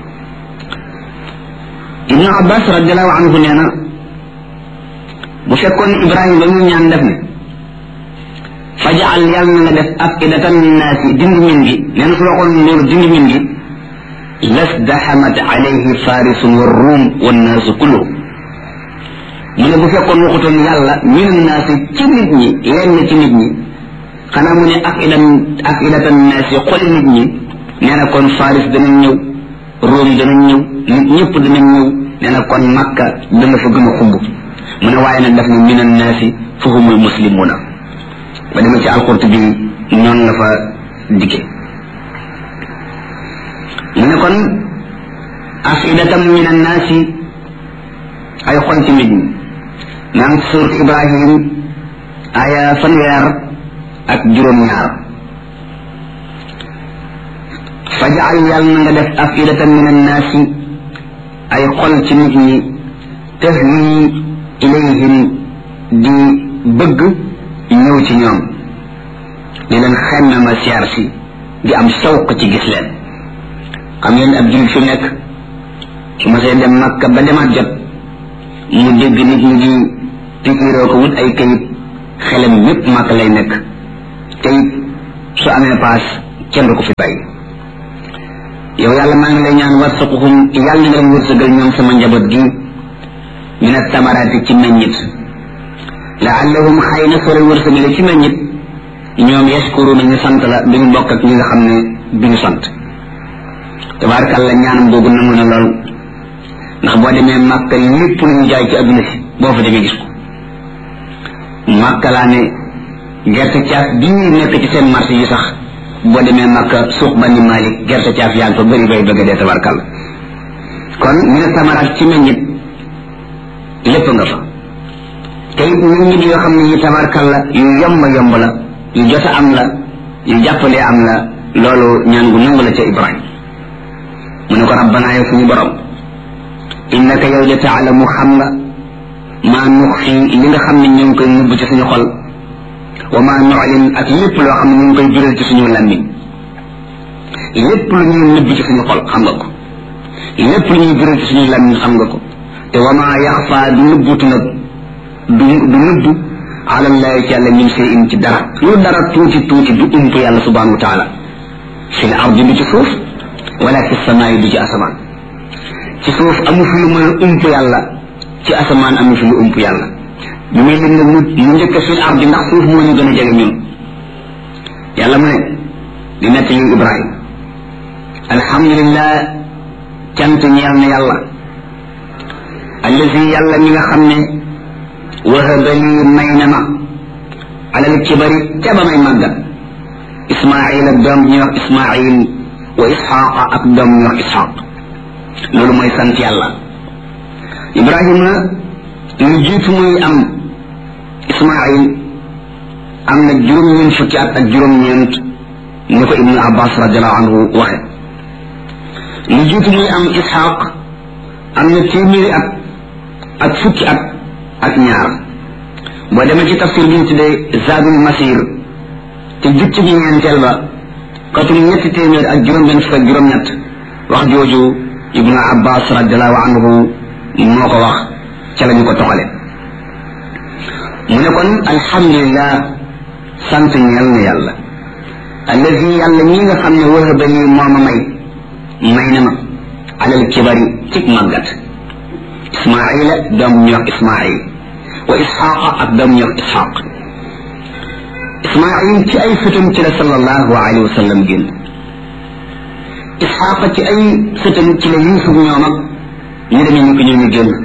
ibnu abbas radiallahu anhu nee na bu fekkoon ibrahima ba mu ñaan def ne fajal yàlla na nga def afidatan naasi dindi min gi nee na su waxoon loolu dindi min gi lasdaxamat alayhi farisun wa ruum wannaasu kulluhum mu ne bu fekkoon waxutoon yàlla min naasi ci nit ñi lenn ci nit ñi xanaa mu ne afidan afidatan naasi xoli nit ñi nee na kon faris danañ ñëw ruum danañ ñëw nit ñëpp danañ ñëw nee na kon makka dana fa gën a xumb mu ne waaye nag daf ne min annaasi fa humul muslimuna ba demee ci alqurtubi noonu la fa dikke mu ne kon afidatam min annaasi ay xol ci nit ñi naan surat ibrahim aya fanweer ak juróom-ñaar fajal yàlla na nga def afidatan min annaasi ay xol ci nit ñi tahwi ilayhim di bëgg ñëw ci ñoom di leen xemme ma siyaar si di am sawq ci gis leen xam ngeen ab jullit fi nekk su ma see dem makka ba demaat jot mu dégg nit ñi di pikiroo ko wut ay kayit xelam yépp màkk lay nekk te it su amee paas kenn du ko fi bàyyi yow yàlla maa ngi lay ñaan warsaquhum yàlla na nga leen wërsëgal ñoom sama njaboot gi min attamaraati ci meññit laallahum xëy na soo leen wërsëgale ci meññit ñoom yashkuruna ñu sant la bi ñu bokk ak ñi nga xam ne bi ñu sant tabaarkàlla ñaanam boobu nangu na lool ndax boo demee màkka lépp lu ñu jaay ci adduna si boo fa demee gis ko màkka laa ne gerte caaf bii nekk ci seen marché yi sax boo demee màkka suuq bani malik gerte caaf yaa ngi fa bëri bay bëgg dee tabaarkàlla kon ñu ne samaraat ci meññit lépp nga fa te it meññit yoo xam ne yi tabaarkàlla yu yomb yomb la yu jot a am la yu jàppalee am la loolu ñaan gu nangu la ca ibrahim mu ne ko rabbana yow suñu borom innaka yow de taalamu xam nga maa nux fii li nga xam ne ñu ngi koy nubb ci suñu xol wa maa nuclin ak lépp loo xam ne ñu ngi koy jural ci suñu làmmiñ lépp lu ñuy nubb ci suñu xol xam nga ko lépp lu ñuy jural ci suñu làmmiñ xam nga ko te wa maa yaxfaa du nubbutu nag du du nubb alallahi ci yàlla min sey in ci dara lu dara tuuti tuuti du ump yàlla subhanahu wa taala fi l ardi du ci suuf wala fi samaayi du ci asamaan ci suuf amu fi lu mën a ump yàlla ci asamaan amu fi lu ump yàlla bi muy lim ne mu mu njëkk fi l ardi ndax suuf moo ñu gën a jege ñun yàlla mu ne di nett li ibrahim alhamdulillah cant ñeel na yàlla allazi yàlla mi nga xam ne wahaba lii may na ma alal kibari ca ba may màggat ismail ak doom ñuy wax ismail wa isxaqa ak doom ñuy wax isxaq loolu mooy sant yàlla ibrahima lu jiitu muy am ismail am na juróom-ñeent fukki at ak juróom-ñeent ni ko ibnu abbas radiallahu anhu waxe lu jiitu muy am isxaq am na téeméeri at ak fukki at ak ñaar boo demee ci tafsir bi ñu tuddee zadul masir te jukki bi ñeenteel ba katum ñetti téeméer ak juróom-benn fukk ak juróom-ñett wax jooju ibnu abbas radiallahu anhu moo ko wax ca la ñu ko toxale mu ne kon alhamdulillah sant ñeel na yàlla allazi yàlla ñi nga xam ne wahaba lii moo ma may may na ma alal kibari cig màggat ismaila doom ñu wax ismail wa isxaqa ak doom ñu wax isxaq ismail ci ay sëtam ci la sallallahu alayhi wa sallam génn isxaqa ci ay sëtam ci la yusuf ñoom ak ñu demee ñu ko ñoo ñu génn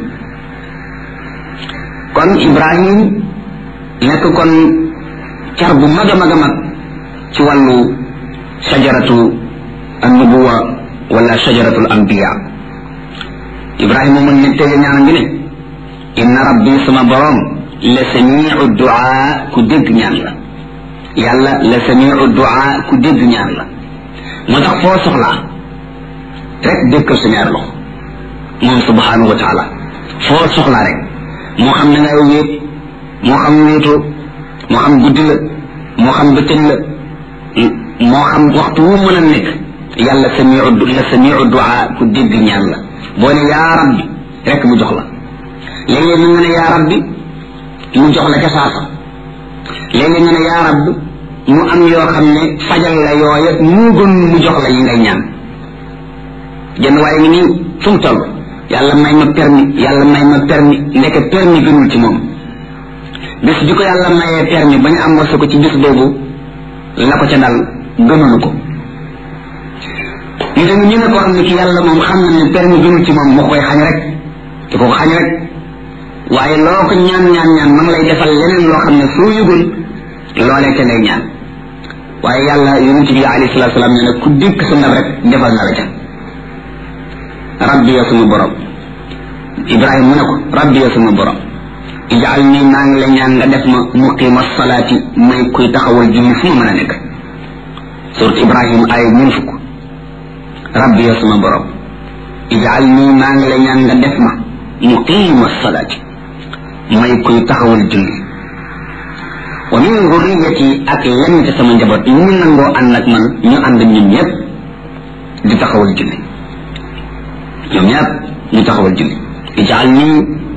kon ibrahim nekk kon car bu mag a mag a mag ci wàllu shajaratu annubuwa wala shajaratul anbiya ibrahima mun ne tege ñaanam gi ne inna rabbi sama borom la samiu duaa ku dégg ñaan la yàlla la samiu duaa ku dégg ñaan la moo tax foo soxlaa rek dékkal sa ñaar loxo moom subhanahu wa taala foo soxlaa rek moo xam ne ngay wéet moo xam wéetoo moo xam guddi la moo xam bëccëg la moo xam waxtu wu mën a nekk yàlla samiu la samiu duaa ku dégg ñaan la boo ne yaa rabbi rek mu jox la léeg-léeg mu nga ne yaa rabbi mu jox la ca saasa léeg-léeg nga ne yaa rabbi mu am yoo xam ne fajal la yooya mu gën mu jox la yi ngay ñaan jënd waaye ngi nii fu mu toll yàlla may ma permis yàlla may ma permis ndeke permis gënul ci moom bis bi ko yàlla mayee permis ba ñu am wasa ko ci bis boobu la ko ca dal gënulu ko ñu dem ñu ne ko xam ne ki yàlla moom xam na ne permis gënul ci moom moo koy xañ rek te ko xañ rek waaye loo ko ñaan ñaan ñaan ma ngi lay defal leneen loo xam ne soo yëgul loolee ca ngay ñaan waaye yàlla yonent bi alayhi salatu salaam nee na ku dékk sa ndab rek defal na la ca rabbi ya suma borom ibrahima mu ne ko rabbi ya suma borom ijaal nii maa ngi la ñaan nga def ma muqima salaati may kuy taxawal julli fu ma mën a nekk surat ibrahima ay ñun fukk rabbi ya suma borom ijaal nii maa ngi la ñaan nga def ma muqima salaati may kuy taxawal julli wa min zurriyati ak lenn ci sama njaboot ñu nangoo ànd ak man ñu ànd ñun ñëpp di taxawal julli ñoom ñëpp ñu taxawal julli ijaal nii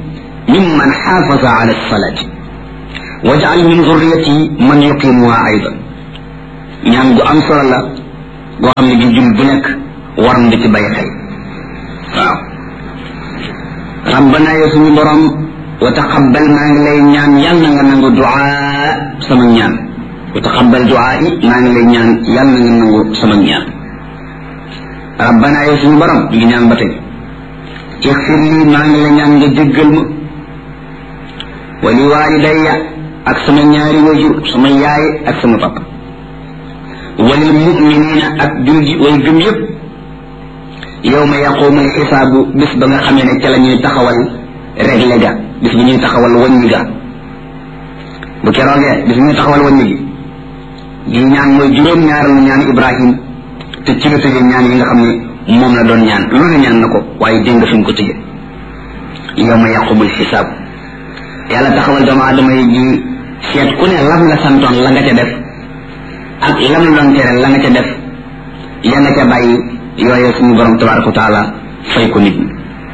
mimman xaafaza ala alsalati wajal min zurriyati man yuqimuha aydan ñaan gu am solo la goo xam ne gi jul bu nekk war na ci bàyyi xel waaw rabbana yow suñu borom wa taqabbal maa ngi lay ñaan yal na nga nangu duaa sama ñaan wa taqabbal duaa yi maa ngi lay ñaan yal na nga nangu sama ñaan rabbana yow suñu borom ñu ngi ñaan ba tey ixfir lii maa ngi la ñaan nga jéggal ma wa li walidayya ak sama ñaari wajur sama yaay ak sama papa walil muminina ak julji way gëm yépp yow ma yaqumu alxisaabu bis ba nga xamee ne ca la ñuy taxawal réglé ga bis bi ñuy taxawal wàññi ga bu keroogee bis bi ñuy taxawal wàññi gi gi ñaan mooy juróom-ñaareelu ñaan ibrahim te ci la tëjee ñaan yi nga xam ne moom la doon ñaan lu ne ñaan na ko waaye dégg nga fi mu ko tëjee yow ma yaqumu alxisaab yàlla taxawal doomu aadama yi ji seet ku ne lam la santoon la nga ca def ak lam la doon tere la nga ca def ya nga ca bàyyi yooye suñu borom tabaraka wa taala fay ko nit ñi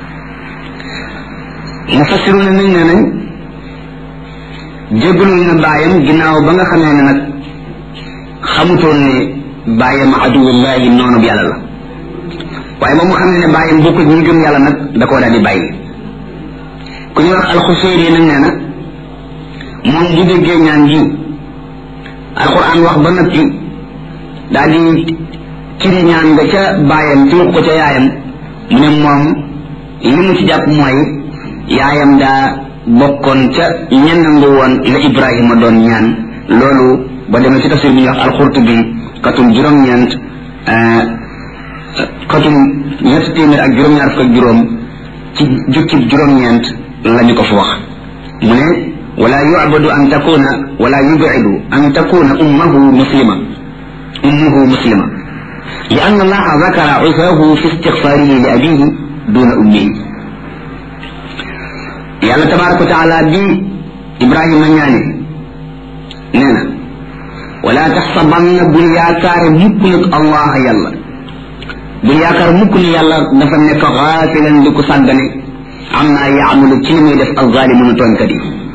mufassiru ne nañ ne nañ jéggalul na bàyyam ginnaaw ba nga xamee ne nag xamutoon ne bàyyam aduwullahi noonu bi yàlla la waaye ba mu xam ne ne bàyyam bokkul ñi gëm yàlla nag da koo daal di bàyyi ku ñuy wax alxuseeri nag nee na moom bu déggee ñaan gi alquran wax ba noppi daal di ciri ñaan nga ca bàyyam ci ko ca yaayam mu ne moom li mu ci jàpp mooy yaayam daa bokkoon ca ñennangu woon la ibrahima doon ñaan loolu ba demee ci tafsir bi ñuy wax alxurtubi katum juróom-ñeent katum ñett téeméer ak juróom-ñaar fukk ak juróom ci jukkib juróom-ñeent lañu ko fa wax mu ne wala yu'badu an takuna wala yub'idu an takuna ummuhu muslima ummuhu muslima لأن الله ذكر عساه في استغفاره لأبيه دون أمه يالله تبارك وتعالى بي إبراهيم نياني نينا ولا تحسبن بلياكار مكنك الله يلا بلياكار مكن يلا دفنك غافلا لك صدني عما يعمل تلمي دف الظالمون تونكدي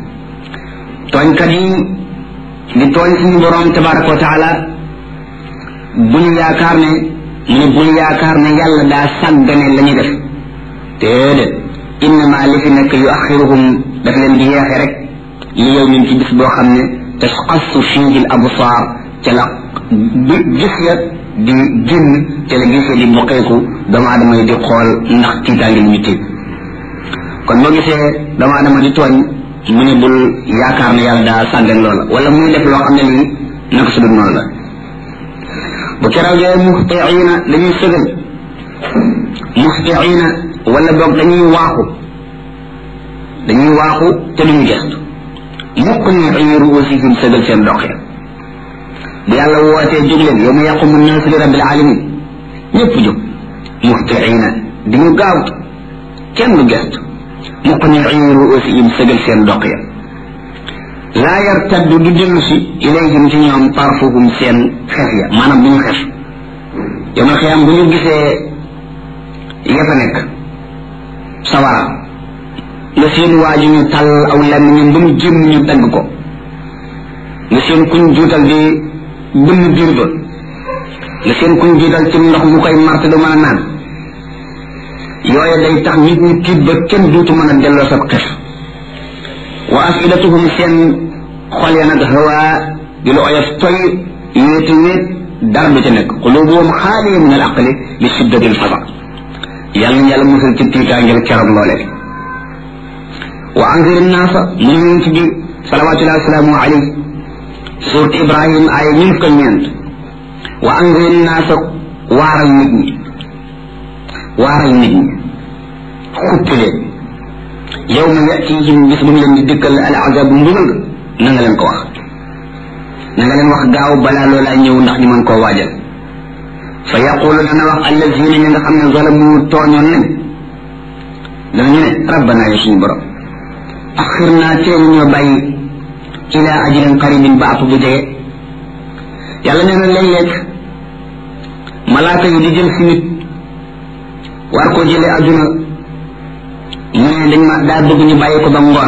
تونكدي لتون سني برام تبارك وتعالى bu ñu yaakaar ne mu ne bu ñu yaakaar ne yàlla daa sàggane la ñuy def déedéet innama li fi nekk yu axiruhum daf leen di yeexe rek li yow min ci bis boo xam ne tasqassu fiihi l absaar ca la gis ya di génn ca la gis ya di boqeeku doomu aadama yi di xool ndax tiitaange li ñu tiit kon boo gisee doomu aadama di tooñ mu ne bul yaakaar ne yàlla daa sàggan loola wala muy def loo xam ne lii naka su dul noonu la bu keroogee muxtiina dañuy sëgal muxtiina wala boog dañuy waaxu dañuy waaxu te duñu gestu mukk ni ay ruusihim sëgal seen dox ya bu yàlla wootee jóg leen yow ma yaqumu naasu li rabbil alamin ñëpp jóg muxtiina di ñu gaaw kenn du gestu mukk ni ay ruusihim sëgal seen dox ya laa yartaddu du dellu si ilayhim ci ñoom tarfuhum seen xef ya maanaam bu ñu xef yomal xiyam bu ñu gisee ya fa nekk sawara nga seen waaju ñu tal aw lenn ñun ba mu jëm ñu dagg ko nga seen kuñ juutal di bënn biir ba nga seen kuñ juutal ci ndox mu koy marte du mën a naan yooye day tax nit ñi tiit ba kenn duutu mën a delloo sa xef wa afidatuhum seen xol ya nag hawa di lu oyof toy wéeti wéet dara du ca nekk qulubuhum xaaliya min al aqli li shiddati al fasa yàlla na yàlla musal ci tiitaangel keroog loole wa anzir naasa mu ñu ci bi salawatullahi wasalaamu alayhi surat ibrahim ay ñun ko ñeent wa anzir naasa waaral nit ñi waaral nit ñi xuppi leen yow ma yatihim bis bu mu leen di dikkal al azab mbugal na nga leen ko wax na nga leen wax gaaw balaa loolaa ñëw ndax ñu mën koo waajal fa yaqulu dana wax allazina ñi nga xam ne zalamu tooñoon nañ danañu ne rabbana yow suñu borom axir naa teel ñoo bàyyi ila ajrin qaribin ba app bu jege yàlla nee na léeg-léeg malaaka yi di jël si nit war koo jëlee adduna mu ne ne dañ ma daa bëgg ñu bàyyi ko ba ngoon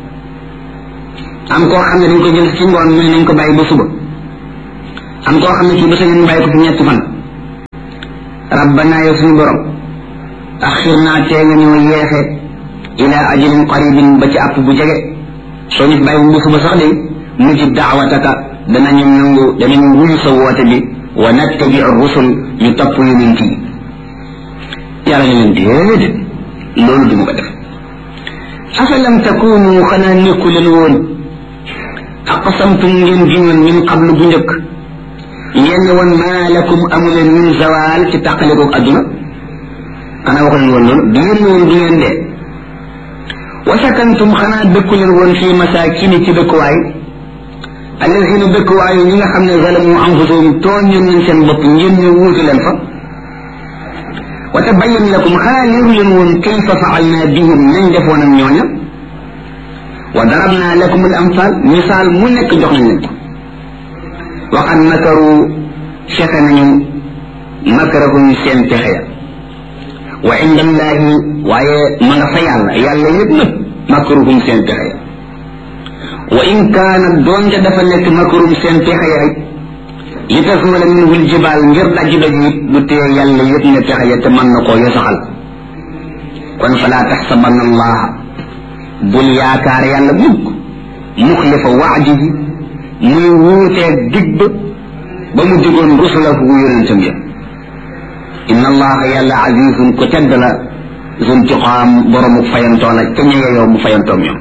am koo xam ne dañ ko jël ci ngoon mu ne nañ ko bàyyi ba suba am koo xam ne kii ba sa ñu bàyyi ko fi ñetti fan rabbana yow suñu borom axirnaa tee nga ñoo yeexe ila ajalin qaribin ba ci àpp bu jege soo ñu bàyyi bu suba sax de mujib daawataka danañu nangu danañu wuyu sa woote bi wa nattabi rusul ñu topp yonent yi yàlla ñu leen déedéet loolu du ma ko def afalam takunu xanaa nekku leen woon aqsamtum ngeen giñoon min qablu bu njëkk ngeen ne woon maa lakum amu leen min zawal ci tàqaliko adduna xanaa waxu leen woon loolu du ngeen ne woon du ngeen dee wa sakantum xanaa dëkku leen woon fii masakini ci dëkkuwaay alladina dëkkuwaayu ñi nga xam ne zalamu anfusahum tooñoon nañ seen bopp ngeen ñu wuutu leen fa wa tabayyan lakum xanaa leeru leen woon kayfa faalna bihim nañ defoon ak ñooña wa darabna lakum al amsal misaal mu nekk jox nañ leen ko waxan makaru fexe nañu makarahum seen pexe ya wa inda allahi waaye ma nga fa yàlla yàlla yëpp nag makaruhum seen pexe ya wa in kaana doonte dafa nekk makarum seen pexe ya rek li tasmala minhu ljibaal ngir daj daj it du tee yàlla yëpp ne pexe ya te mën na koo yosaxal kon falaa taxsabanna allaha bul yaakaar yàlla mukk muxlifa waadihi muy wuutee dig ba ba mu digoon rusulahu yonentam ya inna allaha yàlla azizun ko tedd la zuntiqaam boromu fayantoo la ca ñege yow mu fayantoom ñoom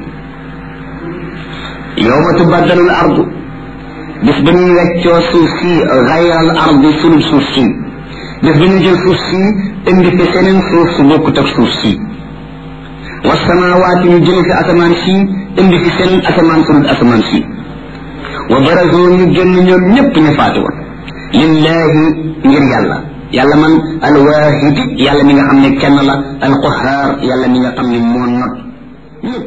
yowma tubaddalu l ardu bis ba ñuy weccoo suuf si gayral ardi sunub suuf si bis ba ñu jël suuf si indi fi seneen suuf su bokkut ak suuf si wasamawaati ñu jële fi asamaan si indi fi seneen asamaan sunub asamaan si wa barazu ñu génn ñoom ñépp ñu faati woon lillahi ngir yàlla yàlla man alwaahidi yàlla mi nga xam ne kenn la alqahaar yàlla mi nga xam ne moo not ñépp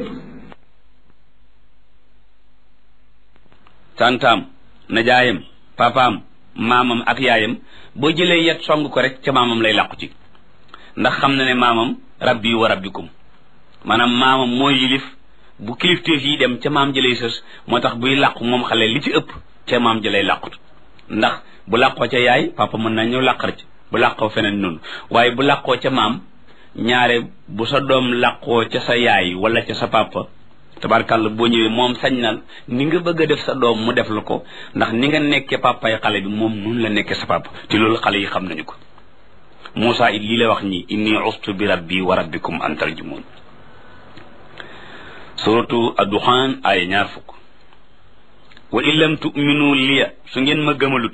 tantaam najaayam papaam maamam ak yaayam boo jëlee yet song ko rek ca maamam lay làqu ci ndax xam na ne maamam rabbi wa rabbikum maanaam maamam mooy yilif bu kilifteef yi dem ca maam jëlay sës moo tax buy làqu moom xale li ci ëpp ca maam jëlay làqut ndax bu làqoo ca yaay papa mën na ñëw làqar ci bu làqoo feneen noonu waaye bu làqoo ca maam ñaare bu sa doom làqoo ca sa yaay wala ca sa papa tabarkàlla boo ñëwee moom sañ na ni nga bëgg a def sa doom mu def la ko ndax ni nga nekkee papay xale bi moom nun la nekkee sa papa te loolu xale yi xam nañu ko Moussa it lii la wax nii inni ustu bi rabbi wa rabbikum an tarjumun suratu adduxaan ay ñaar fukk wa in lam tuminu liya su ngeen ma gëmalut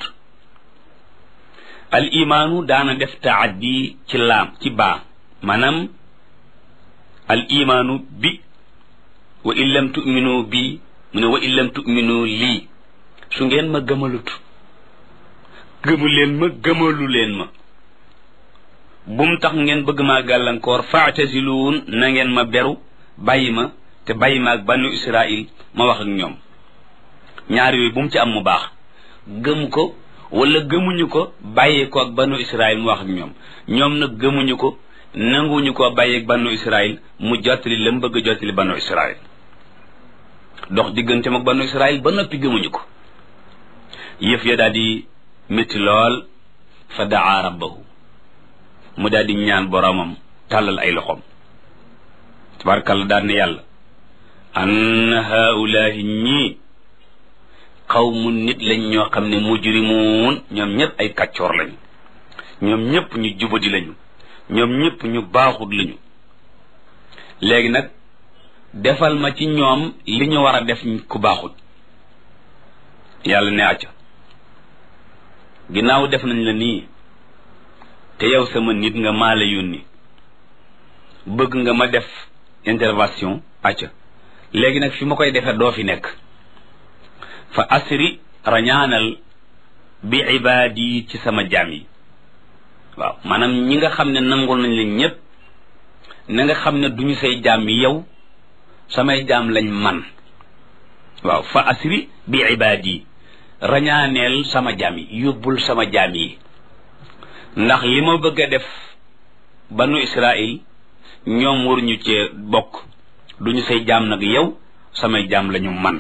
al imaanu daana def taaddi ci laam ci baa maanaam al imaanu bi wa in lam tuminu bi mu ne wa in lam tuminu lii su ngeen ma gëmalut gëmu leen ma gëmalu leen ma bum tax ngeen bëgg maa gàllankoor faatasiluun na ngeen ma beru bàyyi ma te bàyyi ma ak banu israil ma wax ak ñoom ñaar yooyu bu mu ci am mu baax gëm ko wala gëmuñu ko bàyyi ko ak banu israil mu wax ak ñoom ñoom nag gëmuñu ko nanguñu ko bàyyi ak banu israil mu jottali la mu bëgg a jottali banu israil dox digganteem ak banu israil ba noppi gëmuñu ko yëf ya daal di métti lool fa daa rabbahu mu daal di ñaan boromam tàllal ay loxoom tabarakalla daal ne yàlla an haulaahi ñii xawmu nit lañ ñoo xam ne mujrimuun ñoom ñëpp ay kàccoor lañu ñoom ñëpp ñu jubadi lañu ñoom ñëpp ñu baaxut lañu léegi nag defal ma ci ñoom li ñu war a def ku baaxut yàlla ne acca ginnaaw def nañ la nii te yow sama nit nga maa la yónni bëgg nga ma def intervention acca léegi nag fi ma koy defee doo fi nekk fa asri rañaanal bi ibaadi ci sama jaam yi waaw maanaam ñi nga xam ne nangul nañ leen ñépp na nga xam ne duñu say jaam yi yow samay jaam lañ man waaw fa asri bi ibaadi rañaaneel sama jaam yi yóbbul sama jaam yi ndax li ma bëgg a def banu israil ñoom waruñu cee bokk duñu say jaam nag yow samay jaam lañu man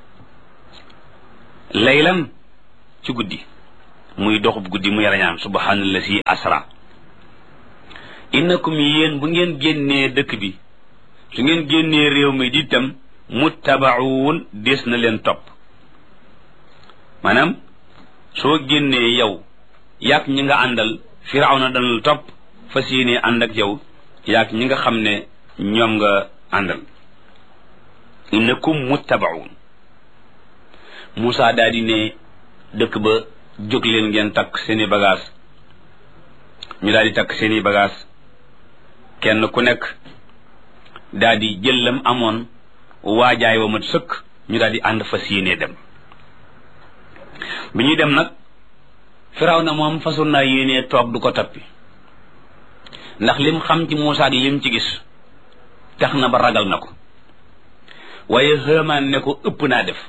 laylan ci guddi muy doxub guddi muy rañaan subhanallazi asra innakum yéen bu ngeen génnee dëkk bi su ngeen génnee réew mi di tam muttabaun des na leen topp maanaam soo génnee yow yaag ñi nga àndal firawna dana la topp fas yéenee ànd ak yow yaag ñi nga xam ne ñoom nga àndal innakum muttabaun Moussa daal di ne dëkk ba jóg leen ngeen takk seeni bagage ñu daal di takk seeni bagage kenn ku nekk daal di jël lam amoon waajaay wa mat sëkk ñu daal di ànd fas yéenee dem bi ñuy dem nag firaw na moom façon naa yéenee toog du ko tappi ndax lim xam ci Moussa gi lim ci gis tax na ba ragal na ko waaye xëmaan ne ko ëpp naa def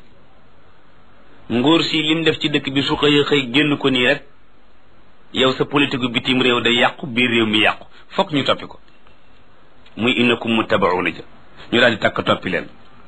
ngóor si lim def ci dëkk bi su xëy xëy génn ko nii rek yow sa politique bitim réew day yàqu biir réew mi yàqu fokk ñu toppi ko muy innakum muttabauna ja ñu daal di takk toppi leen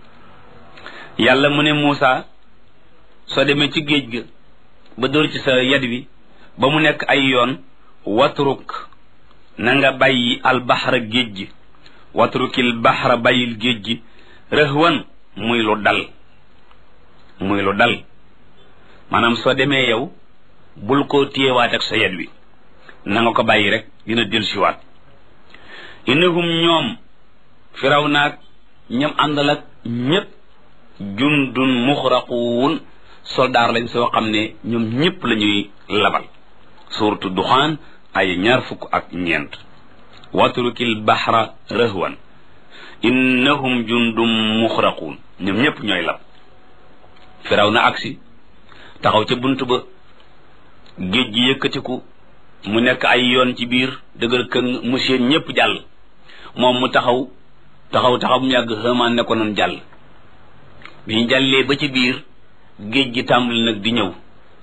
yàlla mu ne Moussa soo demee ci géej ga ba dóor ci sa yad wi ba mu nekk ay yoon watruk na nga bàyyi albaxra géej gi watrukil baxra bàyyil géej gi rëhwan muy lu dal muy lu dal maanaam soo demee yow bul ko téyewaat ak sa yad wi na nga ko bàyyi rek dina dellusiwaat innahum ñoom firaw naag ñam àndal ak ñépp jundun muxraquun soldaar lañ soo xam ne ñoom ñépp la ñuy labal suuratu duxaan ay ñaar fukk ak ñeent watrukil baxra rëhwan innahum jundum muxraquun ñoom ñépp ñooy lab firaw na agsi taxaw ca bunt ba géej gi yëkkatiku mu nekk ay yoon ci biir dëgër këng mu seen ñépp jàll moom mu taxaw taxaw taxaw mu yàgg xëmaan ne ko noonu jàll bi ñu jàllee ba ci biir géej gi tàmbali nag di ñëw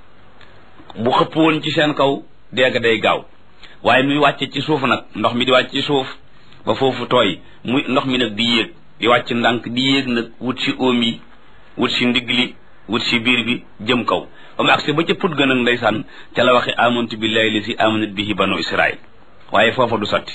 bu xëpp woon ci seen kaw dégg day gaaw waaye muy wàcce ci suuf nag ndox mi di wàcc ci suuf ba foofu tooy muy ndox mi nag di yéeg di wàcc ndànk di yéeg nag wut si oom yi wut si ndigg li wut si biir bi jëm kaw ba mu agsi ba ca put gën ak ndeysaan ca la waxe amantu billahi li si amanat bihi banu israil waaye foofa du sotti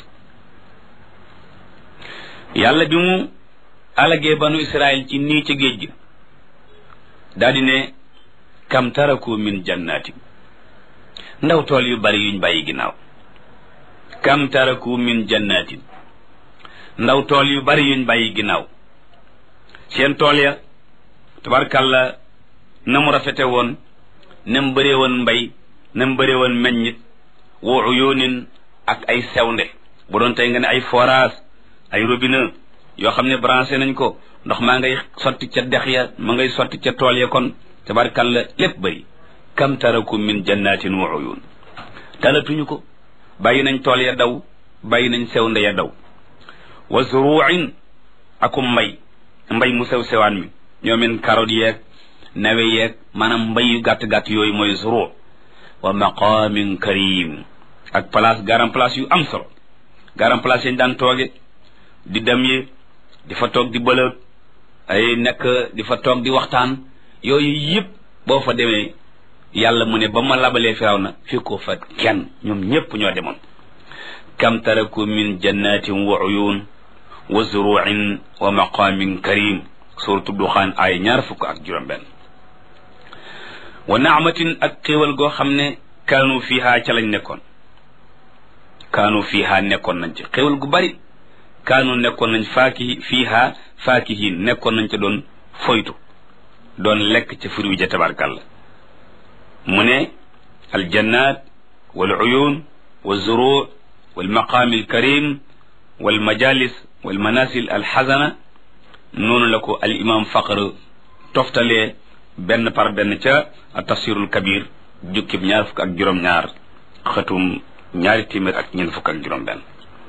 yàlla bi mu alagee banu israil ci nii ca géej gi daal di ne kam taraku min jannati ndaw tool yu bari yuñ bàyyi ginnaaw kam taraku min jannatin ndaw tool yu bari yuñ bàyyi ginnaaw seen tool ya tabarkàlla na mu rafete woon na mu bëree woon mbay na mu bëree woon meññit wa uyunin ak ay sewnde bu doon tey nga ne ay forage ay robinet yoo xam ne branché nañ ko ndox maa ngay sotti ca dex ya ma ngay sotti ca tool ya kon tabarkàlla lépp bëri kam taraku min jannatin wa uyun talatuñu ko bàyyi nañ tool ya daw bàyyi nañ sewnde ya daw wa zuruin akum mbay mbay mu sew sewaan mi ñoomin carotte yeeg nawe yeeg maanaam mbay yu gàtt-gàtt yooyu mooy zuru wa maqamin karim ak place garam place yu am solo garam place yañ daan tooge di dem yi di fa toog di bëlëg ay nekk di fa toog di waxtaan yooyu yëpp boo fa demee yàlla mu ne ba ma labalee firaw na fi ko fa kenn ñoom ñépp ñoo demoon kam taraku min jannatin wa uyun wa zuruin wa maqamin karim suratu duxaan ay ñaar fukk ak juróom benn wa naamatin ak xéewal goo xam ne kaanu fiha ca lañ nekkoon kaanu fiha nekkoon nañ ci xéewal gu bari kaanu nekkoon nañ faaki fiha faakihin nekkoon nañ ca doon foytu doon lekk ca furi wi ja tabarkàlla mu ne aljannat wal uyun wa zuru wal maqaami alkarim wal majalis wal manasil alxasana noonu la ko al imam faqr toftalee benn par benn ca tafsirul kabir jukkib ñaar fukk ak juróom-ñaar xëtum ñaari téeméer ak ñeent fukk ak juróom-benn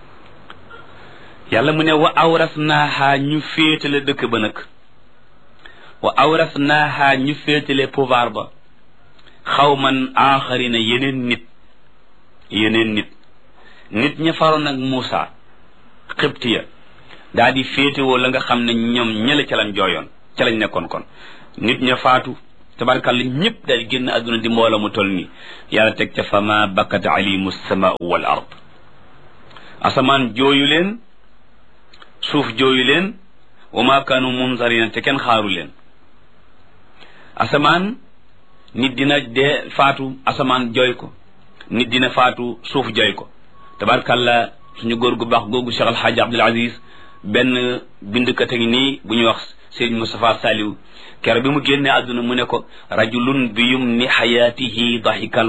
yàlla mu ne wa awrasnaaha ñu féetale dëkk ba nag wa awrasnaaha ñu féetale pouvoir ba xawman aaxarina yeneen nit yeneen nit nit ña faroon ak Muusa xibtiya daa di féetewoo la nga xam ne ñoom ñële ca lañ jooyoon ca lañ nekkoon kon nit ña faatu tabarkàlla ñëpp daal di génn àdduna di mbooloo mu toll nii yàlla teg ca fama bakkat alimu samaau wal ard asamaan jooyu leen suuf jooyu leen wa ma kaanu munzarina te kenn xaaru leen asamaan nit dina dee faatu asamaan jooy ko nit dina faatu suuf jooy ko tabarkàlla suñu góor gu baax googu Cheikh Alxaaji Abdul Aziz benn bindkat a ngi nii bu ñuy wax Sëriñ Moustapha Saliou kero bi mu génnee àdduna mu ne ko rajulun bi yum ni xayaatihi dahikal